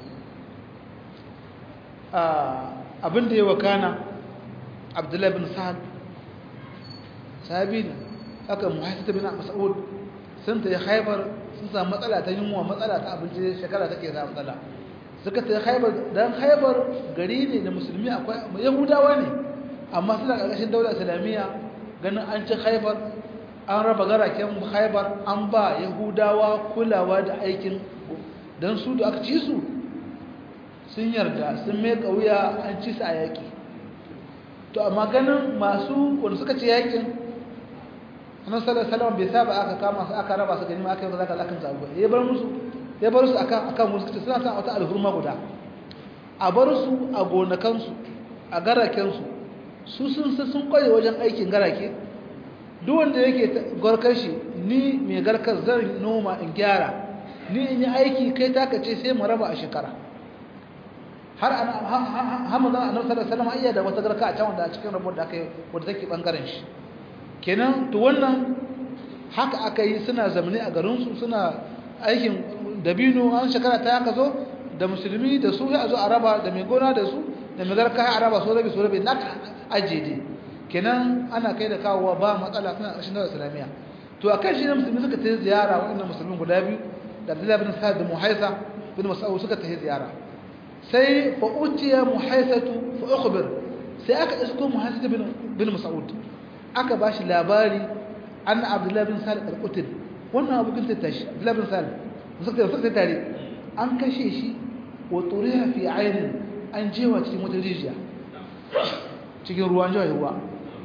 abin da ya wakana abdullahi bin sa'ad sahabi ne aka muhaisata bin mas'ud sun ta yi haibar sun samu matsala ta yunwa matsala ta abinci shekara take za matsala suka ta yi haibar don haibar gari ne da musulmi akwai yahudawa ne amma suna ƙarƙashin daular islamiyya ganin an ci haibar an raba garaken haibar an ba yahudawa kulawa da aikin don su da aka ci su sun yarda sun mai wuya an ci su a yaƙi to amma ganin masu wanda suka ci yaƙin annan sallar salama bai saba aka kama su aka raba su gani aka yi zaka zakan zaɓa ya bar musu ya bar su akan akan musu kace suna san wata alhurma guda a bar su a gonakansu a garakensu su sun sun kwaye wajen aikin garake duk wanda yake garkar shi ni mai garkar zan noma in gyara ni in yi aiki kai taka ce sai mu raba a shekara har hamza annabi sallallahu alaihi wasallam ayya da wata garka a can wanda a cikin rabon da aka yi wanda take bangaren shi kenan to wannan haka aka yi suna zamani a garin su suna aikin dabino an shekara ta haka zo da musulmi da su ya zo a raba da mai gona da su da mai garka a raba su rabi su rabi na ajiye dai kenan ana kai da kawowa ba matsala suna ƙarshen da islamiyya to a kan shi ne musulmi suka ta ziyara waɗannan musulmin guda biyu da abdullahi bin sa'ad da muhaisa bin mas'ud suka ta ziyara sai fa utiya muhaisatu fa ukhbir sai aka isko muhaisatu bin bin mas'ud aka bashi labari anna abdullahi bin salih al-qutil wannan abu kin tashi abdullahi bin salih suka suka tare an kashe shi wa turiha fi aynin an jewa cikin wata rijiya cikin ruwan jawa ruwa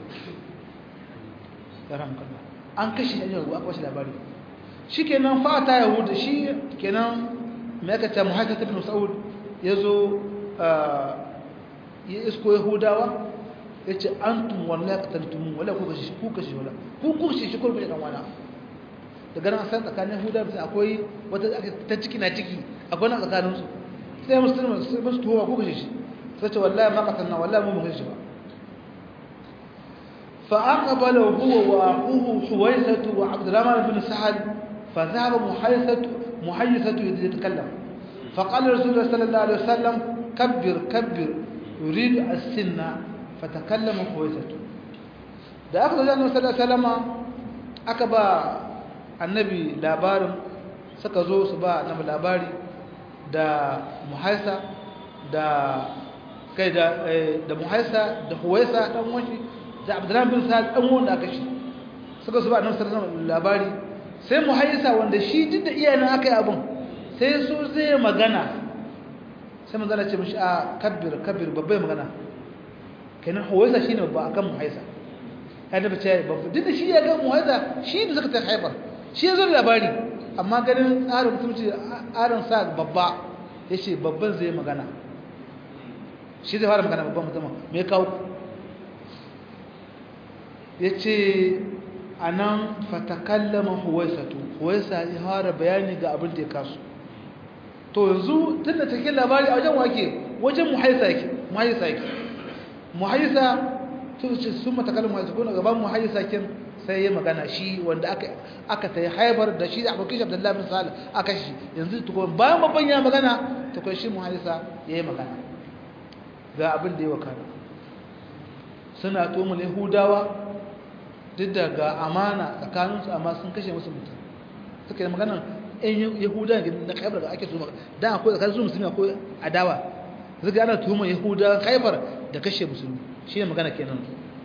an kashe shi a ruwa aka bashi labari shi kenan fata yahuda shi kenan mai aka ce muhaisatu bin mas'ud ya zo ya isko yahudawa ya ce an tun wala ya katantumu wala ku kashe ku kashe wala ku ku kashe shi kurkushe dan wana daga nan san tsakanin yahuda da akwai wata ta ciki na ciki akwai na tsakanin su sai musulmi sai musu tuwa ko kashe shi sai ce wallahi ma qatalna wallahi mu kashe shi ba fa aqbala huwa wa aquhu huwaysatu wa abdurrahman bin sa'ad fa dhahaba muhaysatu muhaysatu yatakallam فقال رسول الله صلى الله عليه وسلم كبر كبر يريد السنة فتكلم خويسته da aka zaje annabi sallallahu alaihi wasallam aka ba annabi labarin suka zo su ba annabi labari da muhaisa da kai da da muhaisa da huwaisa dan wani da abdurrahman bin sa'ad dan wanda aka shi suka su ba annabi sallallahu alaihi wasallam labari sai muhaisa wanda shi duk da iyayen aka yi abun sai su zai magana sai magana ce mishi a kabbir kabbir babbai magana kenan huwaisa shine babba akan muhaisa ya da bace babba duk da shi ya ga muhaisa shi da suka ta haifar shi ya zo da labari amma ganin tsarin mutumci tsarin sa babba yace babban zai magana shi zai fara magana babban mutum me kawo yace anan fatakallama huwaisatu huwaisa ya fara bayani ga abin da ya kasu to yanzu tunda take labari a wajen wake wajen muhaisa yake muhaisa yake muhaisa to ce sun matakalin muhaisa ko gaban muhaisa kin sai ya magana shi wanda aka aka tayi haibar da shi da abokin Abdullahi bin Salih aka shi yanzu to bayan babban ya magana to kai shi muhaisa yayi magana ga abin da ya wakana suna tomul yahudawa duk da ga amana tsakaninsu amma sun kashe musu mutum suka yi magana ɗan yahuda na kaibar da ake tuma da akwai tsakanin su musulmi akwai adawa zuga ana tuhumar yahuda kaibar da kashe musulmi shi ne magana kenan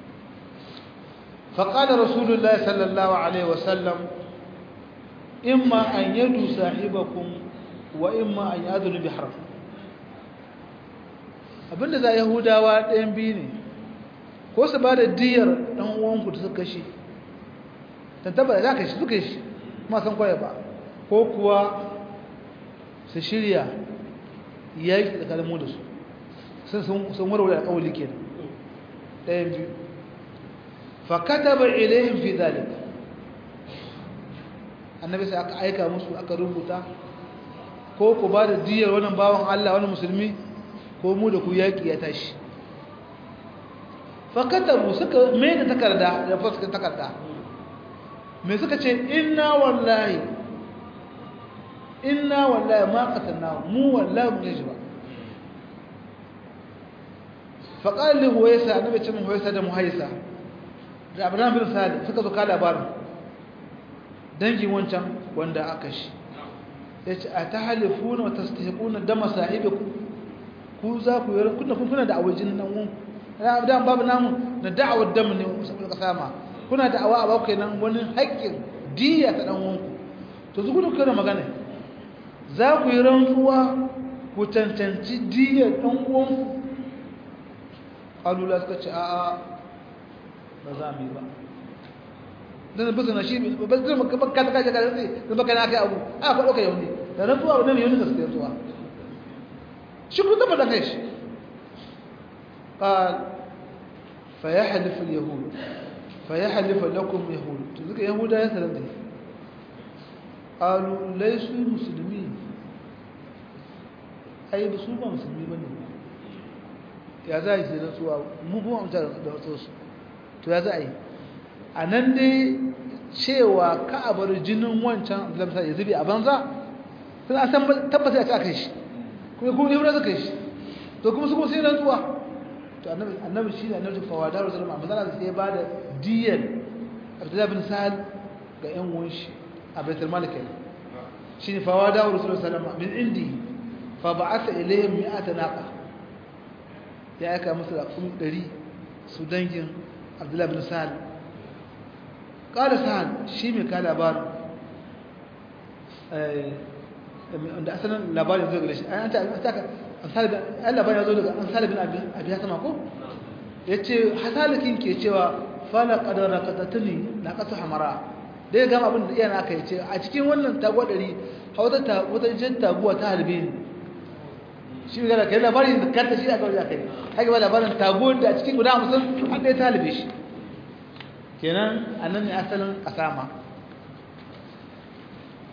faƙalar rasulullah sallallahu alaihi wasallam imma an yadu sahibakum wa imma an yadu bi harf abinda za yahudawa ɗayan biyu ne ko su ba da diyar ɗan uwanku da suka kashe tattaba da za ka shi suka shi kuma san kwaya ba ko kuwa su shirya yaƙi tsakanin mu da su sun warware alƙawali ke ɗayan biyu fakata ba ilayin fi zalik annabi sai aka aika musu aka rubuta ko ku ba da diyar wannan bawan Allah wani musulmi ko mu da ku yaƙi ya tashi fakatabu suka mai da takarda da fuskar takarda mai suka ce inna wallahi inna wallahi ma qatalna mu wallahi mun yi ba fa qala li huwaysa annabi ce mun huwaysa da muhaysa da abraham bin salih suka zo ka labarin dangin wancan wanda aka shi yace atahalifuna wa tastahiquna dama sahibikum ku za ku yi kunna kun kuna da awajin nan wun da babu namu na da'awar dam ne musamman kasama kuna da'awa a bakwai nan wani haƙƙin diya ta dan wanku to zuku da kana magana za ku yi rantsuwa ku cancanci diyar ɗan uwanku ƙalula suka ce a'a ba za mu yi ba dan ba zana shi ba zai maka baka ta kaje kaje sai da baka na kai abu a ko doka yau ne da rantsuwa wannan yau ne da sai rantsuwa shi ku ta da kai shi قال فيحلف اليهود فيحلف لكم يهود تذكر يهودا يسلم دي قالوا ليسوا مسلمين ai ba su ba musulmi bane ya za yi sai suwa mu kuma amsa da wasu to ya za a yi a nan dai cewa ka a bar jinin wancan lamsa ya zubi a banza sun a san tabbata ya ci aka shi kuma kuma ne suka shi to kuma su kuma sai rantsuwa to annabi annabi shi ne annabi fawada rasulullah amma zalla sai ba da diyan Abdullah bin Sa'ad ga ƴan uwan shi a Baitul Malik shi ne fawada rasulullah sallallahu min indi fa ba'atha ilayhim mi'ata naqa ya aika musu da kun 100 su dangin Abdullah bin Sa'ad qala Sa'ad shi mai ka labarin eh da asalin labarin zai gare shi an ta Allah bayan zo daga an salibin abi ya sama ko ya ce hasalikin ke cewa fala kadara katatuni na kasa hamara da ya gama abin da iya aka yi ce a cikin wannan taguwa ɗari wata wata jan taguwa ta halbe ne shi ne gara kai labarin da kanta shi aka wajen aka yi haka ba labarin taguwar da a cikin guda hamsin an ɗaya ta halbe shi kenan a nan ne asalin kasama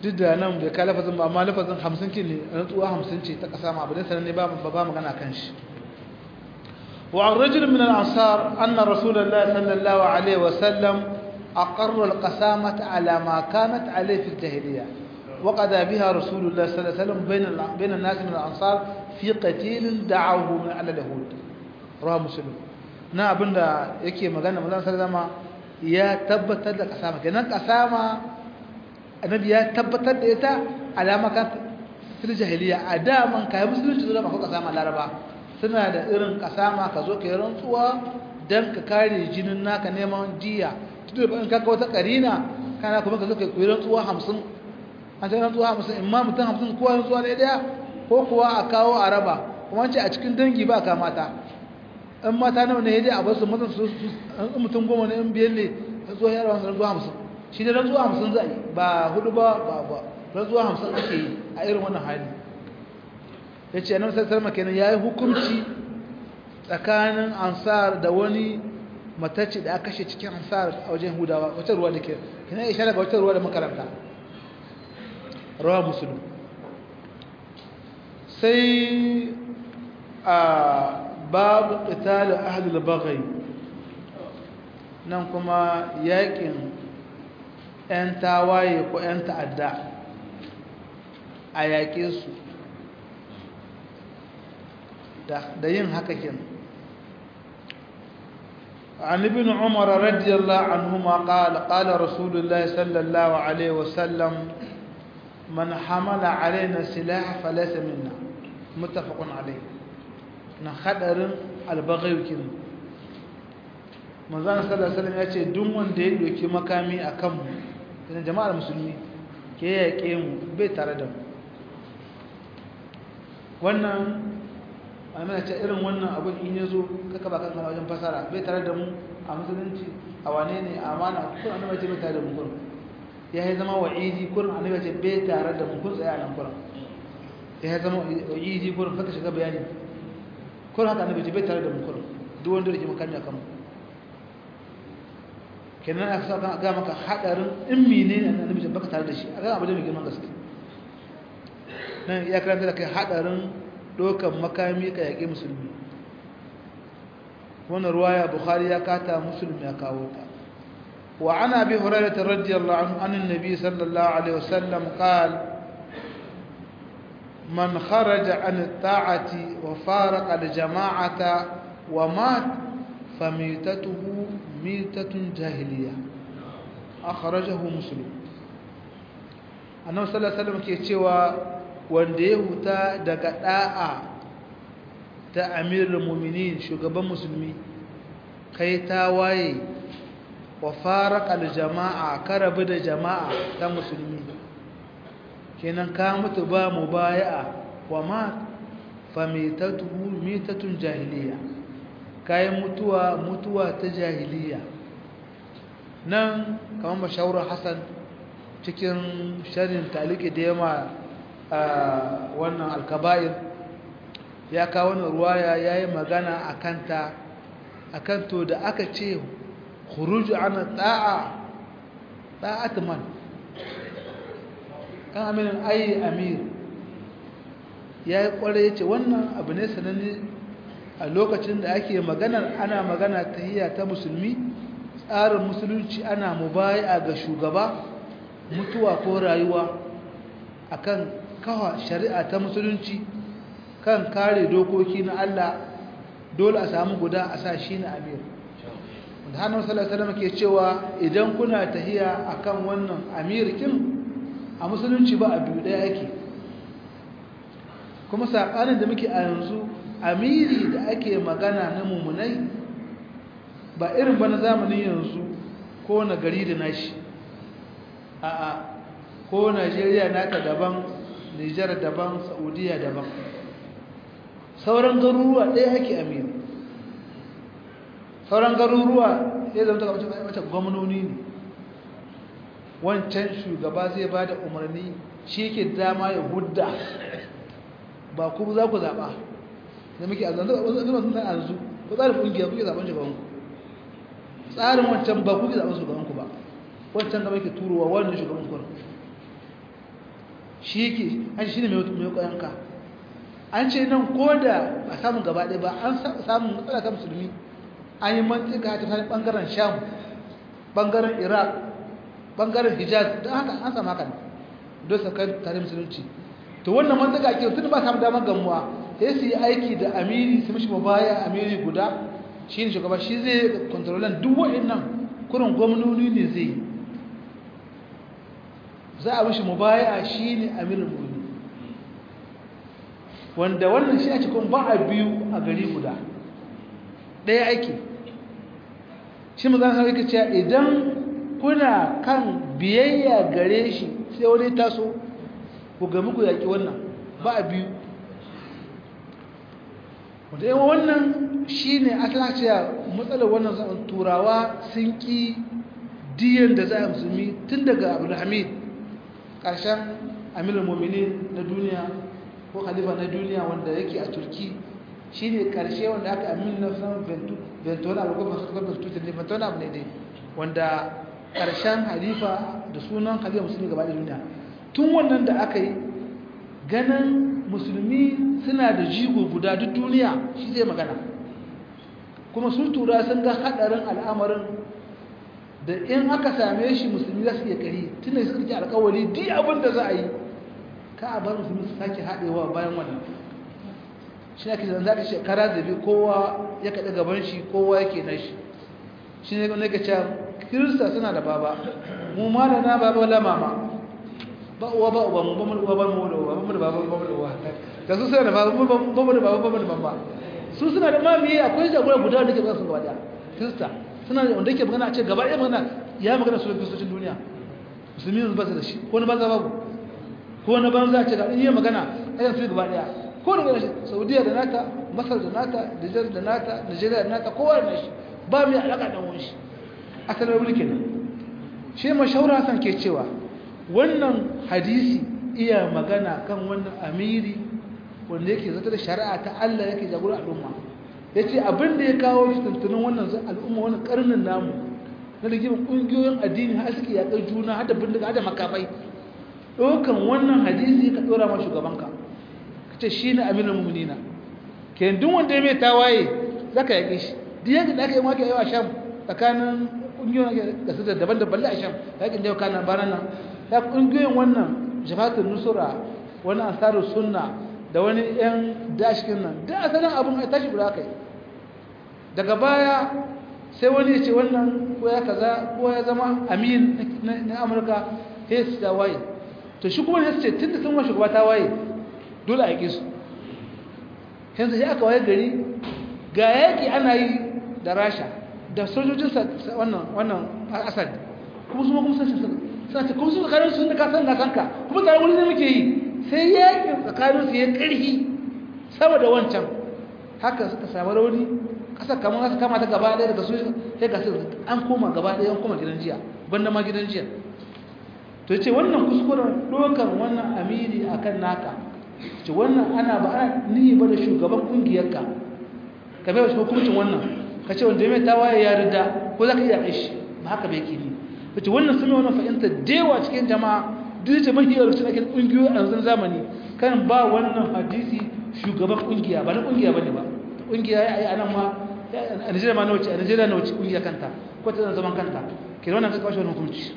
duk da nan bai kai lafazin ba amma lafazin hamsin kin ne rantsuwa hamsin ce ta ƙasa ma abin sanar ne ba ba magana kan shi وعن رجل من الأنصار أن رسول الله صلى الله عليه وسلم أقر القسامة على ما كانت عليه في الجاهلية وقضى بها رسول الله صلى الله عليه وسلم بين بين الناس من الأنصار في قتيل دعوه من على اليهود رواه مسلم na abinda yake magana manzon sallama ya tabbatar da kasama kenan kasama annabi ya tabbatar da ita alama kan fil jahiliya a daman kai musulunci zuwa maka kasama laraba suna da irin kasama ka zo ka yi rantsuwa dan ka kare jinin naka neman jiya tudu in ka wata karina kana kuma ka zo ka yi rantsuwa 50 an ta rantsuwa 50 imma mutum 50 kowa rantsuwa ɗaya ɗaya ko kuwa a kawo a raba kuma ce a cikin dangi ba ka mata in mata nawa ne dai a basu mutum su in mutum goma ne in biyan ne rantsuwa ya rawa rantsuwa 50 shi ne rantsuwa 50 za a yi ba hudu ba ba ba rantsuwa 50 ake yi a irin wannan hali ya ce annabi sallallahu alaihi kenan yayi hukunci tsakanin ansar da wani matacce da aka kashe cikin ansar a wajen hudawa wata ruwa da ke kina isha daga wata ruwa da makaranta rawa musulun sai a babu qital ahlul baghi nan kuma yakin yan tawaye ko yan ta'adda a yaƙe su da yin haka kin عن ابن عمر رضي الله عنهما قال قال رسول الله صلى الله عليه وسلم من حمل علينا السلاح فليس منا متفق عليه نخدر البغي kin manzon sallallahu alaihi wasallam ya ce duk wanda ya doki makami akan mu da jama'ar musulmi ke yaƙe mu bai tare da mu wannan amina ce irin wannan abin in ya zo kaka ba kanka wajen fasara bai tare da mu a musulunci a wane ne a amana kun annabi ce bai tare da mu kun ya yi zama wa'idi kun annabi ce bai tare da mu kun tsaya nan kun ya yi zama wa'idi kun kaka shiga bayani kun haka annabi ce bai tare da mu kun duk wanda yake makami akan mu kenan aka sa ga maka hadarin in mene ne annabi ce baka tare da shi a ga abu da mai girman gaske nan ya karanta da kai hadarin dokan makami ka yaƙi musulmi wannan ruwaya bukhari ya kata musulmi ya kawo ta wa ana bi hurairah radiyallahu anhu anin nabi sallallahu alaihi wasallam qala man kharaja an at-ta'ati wa faraqa al-jama'ata wa mat famitatuhu mitatun jahiliya akhrajahu muslim annabi sallallahu alaihi wasallam ke cewa wanda ya huta daga da'a ta amirul mu'minin shugaban musulmi kai ta waye wa faraqal jama'a karabu da jama'a ta musulmi kenan ka mutu ba mubaya'a wa ma famitatuhu mitatun jahiliya kai mutuwa mutuwa ta jahiliya nan kamar mashawar hasan cikin sharhin taliki da yama wannan alkaba'ir ya kawo wani ruwaya ya yi magana a kanta a kanto da aka ce huruju ana ta'a ta'at man kan aminin ayi amir ya yi kwarai ya ce wannan abu ne sananne a lokacin da ake maganar ana magana ta hiyya ta musulmi tsarin musulunci ana mubaya ga shugaba mutuwa ko rayuwa akan kawa shari'a ta musulunci kan kare dokoki na Allah dole a samu guda a sa shi na amir wanda hannun salasalama ke cewa idan kuna tahiya akan wannan amirkin a musulunci ba a biyu ɗaya ake kuma saƙanin da muke a yanzu amiri da ake magana na mummunai ba irin ba na zamanin yanzu ko na gari da nashi a'a ko najeriya naka daban nijar daban saudiya daban sauran garuruwa ɗaya ake amiri sauran garuruwa ya zama ta wata gwamnoni ne wancan shugaba zai ba da umarni shi ke dama ya hudda ba ku za ku zaɓa da muke a zanzu a zanzu a yanzu ko tsarin ƙungiya kuke zaɓen shugabanku tsarin wancan ba kuke zaɓen shugabanku ba wancan gaba ke turowa wannan shugaban kuna shi yake an shi ne mai yanka an ce nan ko da a samun gaba ɗaya ba an samun matsala ta musulmi an yi mantika ta tsanin ɓangaren sham ɓangaren iraq ɓangaren hijaz don haka an samu haka don sakar tare musulunci to wannan mantika ke tun ba samu damar gamuwa sai su yi aiki da amiri su mishi mabaya amiri guda shi ne shugaba shi zai kontrolan duk wa'in nan kurin gwamnoni ne zai yi za a mishi mubaya shi ne amirin muni wanda wannan shi a cikin ba a biyu a gari guda ɗaya aiki shi mu zan sarki cewa idan kuna kan biyayya gare shi sai wani taso ku gami ku yaƙi wannan ba a biyu wanda yawan wannan shi ne asala cewa matsalar wannan zaman turawa sun ƙi diyan da za a musulmi tun daga abdulhamid ƙarshen amirin momini na duniya ko khalifa na duniya wanda yake a turki shi ne ƙarshe wanda aka amin na san ventona abu kuma suka tutar ne ventona abu ne dai wanda ƙarshen halifa da sunan khalifa musulmi gaba da duniya tun wannan da aka yi ganin musulmi suna da jigo guda duk duniya shi zai magana kuma sun tura sun ga haɗarin al'amarin da in aka same shi musulmi za su iya kari tun da suka ji alkawari duk abin da za a yi ka a bar musulmi su sake haɗewa bayan wannan shi ne ake zan za ka shekara zabi kowa ya kaɗa gaban shi kowa yake na shi shi ne ne ka ce kirista suna da baba mu ma da na baba la mama ba uwa ba uba mu ba mu uwa ba mu da uwa ba mu da baba ba mu da uwa da su suna da baba mu ba mu da baba ba mu da mama su suna da mami akwai jagora guda da ke ba su gaba daya kirista suna da wanda yake magana a ce gaba ɗaya magana ya magana su kristocin duniya musulmi yanzu ba su da shi ko na banza babu ko na banza a ce ga iya magana ayan su gaba ɗaya ko da gashi saudiya da nata masar da nata nijar da nata nigeria da nata kowa da nashi ba mai alaƙa da wani shi asalin wuri kenan shi mashaura hasan ke cewa wannan hadisi iya magana kan wannan amiri wanda yake zata da shari'a ta Allah yake jagora al'umma ya ce abin da ya kawo shi tuntunin wannan al'umma wani karnin namu na rigimin ƙungiyoyin addini har suke yaƙar juna hada bindiga hada makamai ɗaukan wannan hadisi ka ɗora ma shugabanka ka ce shi ne amirin mummunina ke duk wanda ya mai tawaye za ka yaƙe shi duk yankin da aka yi maka yawa sham tsakanin ƙungiyoyin da su da daban da balle a sham yaƙin da yau kana baran nan ya ƙungiyoyin wannan jafatun nusura wani ansarar sunna da wani 'yan dashikin nan da asalin abin a tashi guda kai daga baya sai wani ya ce wannan ko ya kaza ko ya zama amin na amurka sai su ta waye to shi kuma ya ce tun da sun wa shugaba ta waye dole a yi su yanzu sai aka waye gari ga yaƙi ana yi da rasha da sojojin wannan wannan asad kuma su ma kuma suna ce kuma su tsakanin sun da kasan na kanka kuma tare wani ne muke yi sai yakin tsakaninsu ya ƙarfi sama da wancan haka suka samu rauni ƙasar kamar su kama ta gaba ɗaya daga su sai ga su an koma gaba ɗaya an koma gidan jiya banda ma gidan jiya to ce wannan kuskuren ɗaukar wannan amiri a kan naka ce wannan ana ba ana nihi ba da shugaban ƙungiyarka ka bai wasu hukuncin wannan ka ce wanda ya mai tawaye ya rida ko za ka iya aishi ba haka bai ke ni ta ce wannan sun yi wannan fahimta dewa cikin jama'a duk da mafi yawan cikin ƙungiyoyi a yanzu zamani kan ba wannan hadisi shugaban ƙungiya ba na ƙungiya ba ne ba ƙungiya ya yi a nan ma a nigeria ma na wuce a nigeria na wuce ƙungiya kanta ko ta zaman kanta ke wannan kaka shi hukunci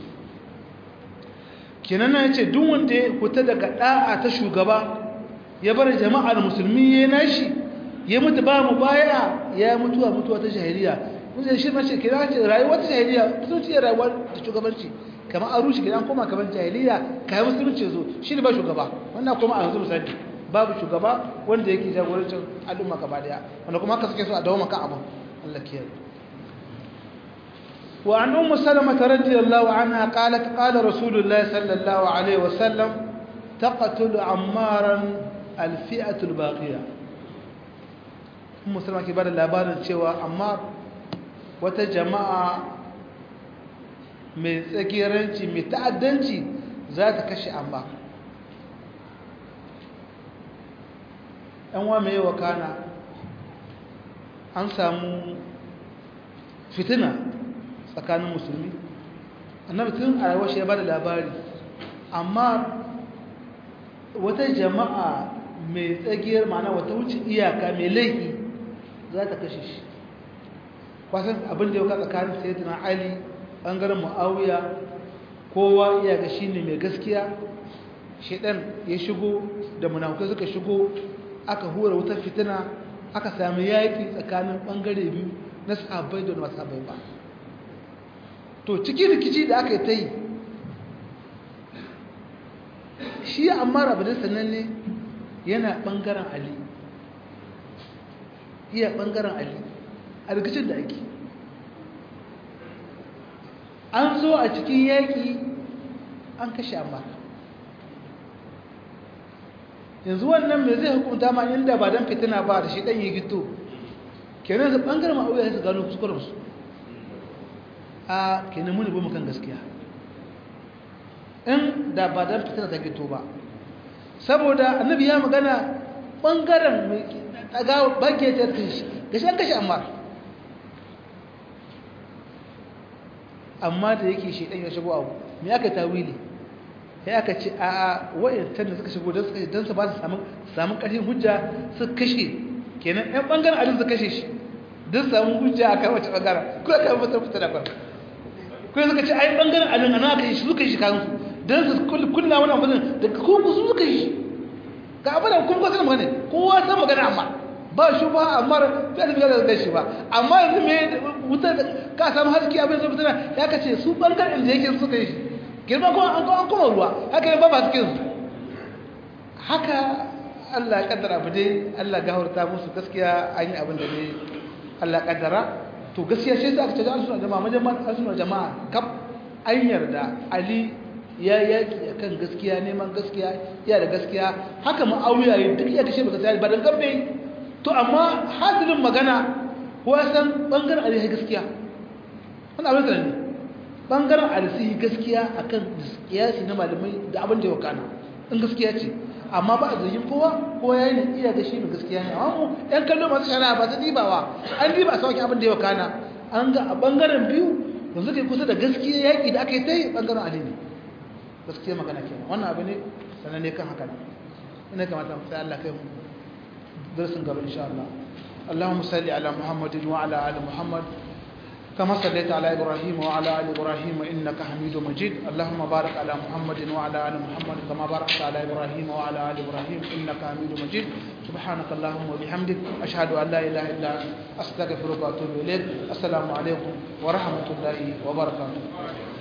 kenan na ce duk wanda ya fita daga ɗa'a ta shugaba ya bar jama'ar musulmi ya nashi ya mutu ba mu baya ya mutuwa mutuwa ta jahiliya mun shi ma ce kira ce rayuwar ta jahiliya mutunci ya rayuwar ta shugabanci kamar an rushe gidan koma kamar jahiliya kayan musulunci zo shi ne ba shugaba wannan kuma a yanzu misali babu shugaba wanda yake jagorancin al'umma gaba daya wanda kuma haka suke so a dawo maka abin Allah kiyaye wa an ummu salama radiyallahu anha qalat qala rasulullah sallallahu alaihi wasallam taqtulu ammaran alfi'atu albaqiya ummu salama ke bada labarin cewa amma wata jama'a mai tsagiranci mai ta'addanci za ta kashe amma wa mai wakana an samu fitina tsakanin musulmi annabi tun a rayuwar shi ya ba da labari amma wata jama'a mai tsagiyar mana wata wuce iyaka mai laifi za ta kashe shi kwasan abin da ya ka tsakanin sayyidina ali ɓangaren mu'awiya kowa iya ga shi ne mai gaskiya shaidan ya shigo da munafukai suka shigo aka hura wutar fitina aka sami yaƙi tsakanin ɓangare biyu na sahabbai da masu sahabbai ba to cikin rikici da aka yi ta yi shi amma rabin sannan ne yana ɓangaren ali iya ɓangaren ali a rikicin da ake an zo a cikin yaƙi an kashe amma yanzu wannan mai zai hukunta ma inda ba don fitina ba da shi ɗan yi gito kenan su ɓangaren ma'auya su gano kuskurensu a kenan muni mu kan gaskiya in da ba don fitina ta gito ba saboda annabi ya magana ɓangaren mai ɗaga bagge ta kashe gashi an kashe amma amma da yake shi ɗan ya shigo abu me aka tawili ya aka ce a wayancan da suka shigo don su don su ba su samu samu ƙarfin hujja su kashe kenan ɗan ɓangaren alin su kashe shi don samu hujja a kan wace ɓangaren ko aka yi fitar fitar da kwan ko suka ce ai ɓangaren alin ana aka yi shi suka yi shi kansu don su kunna wani amfani da kuma su suka yi shi ga abin da kuma kwasan magana kowa san magana amma ba shi ba amma fiye da fiye da shi ba amma yanzu me wuta ka samu haske abin da fitina ya kace su ɓangaren da yake suka yi shi girma kuma an kuma ruwa haka yin ba ba cikin su haka Allah ya kaddara abu dai Allah gafarta musu gaskiya an yi abin da ne Allah ya kaddara to gaskiya shi aka ce da suna jama'a majama'a suna jama'a kaf an yarda Ali ya yaki akan gaskiya neman gaskiya ya da gaskiya haka ma'awiya yi duk ya kashe ba gaskiya ba dan garbe to amma hasilin magana ko san bangaren Ali ya gaskiya wannan abin da ne bangaren alisihi gaskiya akan kiyasi na malamai da abin da ya wakana in gaskiya ce amma ba a zargin kowa ko ya yi iya da shi mai gaskiya ne amma mu yan kallo masu shari'a ba su dibawa an diba a sauki abin da ya wakana an ga a bangaren biyu yanzu kai kusa da gaskiya yaƙi da aka yi ta yi bangaren ali ne gaskiya magana kenan wannan abu ne sannan ne kan haka ina kamata mu sai Allah kai mu darasin gaba insha Allah اللهم صل على محمد وعلى ال محمد كما صليت على إبراهيم وعلى آل إبراهيم إنك حميد مجيد اللهم بارك على محمد وعلى آل محمد كما باركت على إبراهيم وعلى آل إبراهيم إنك حميد مجيد سبحانك اللهم وبحمدك أشهد أن لا إله إلا أنت أستغفرك وأتوب إليك السلام عليكم ورحمة الله وبركاته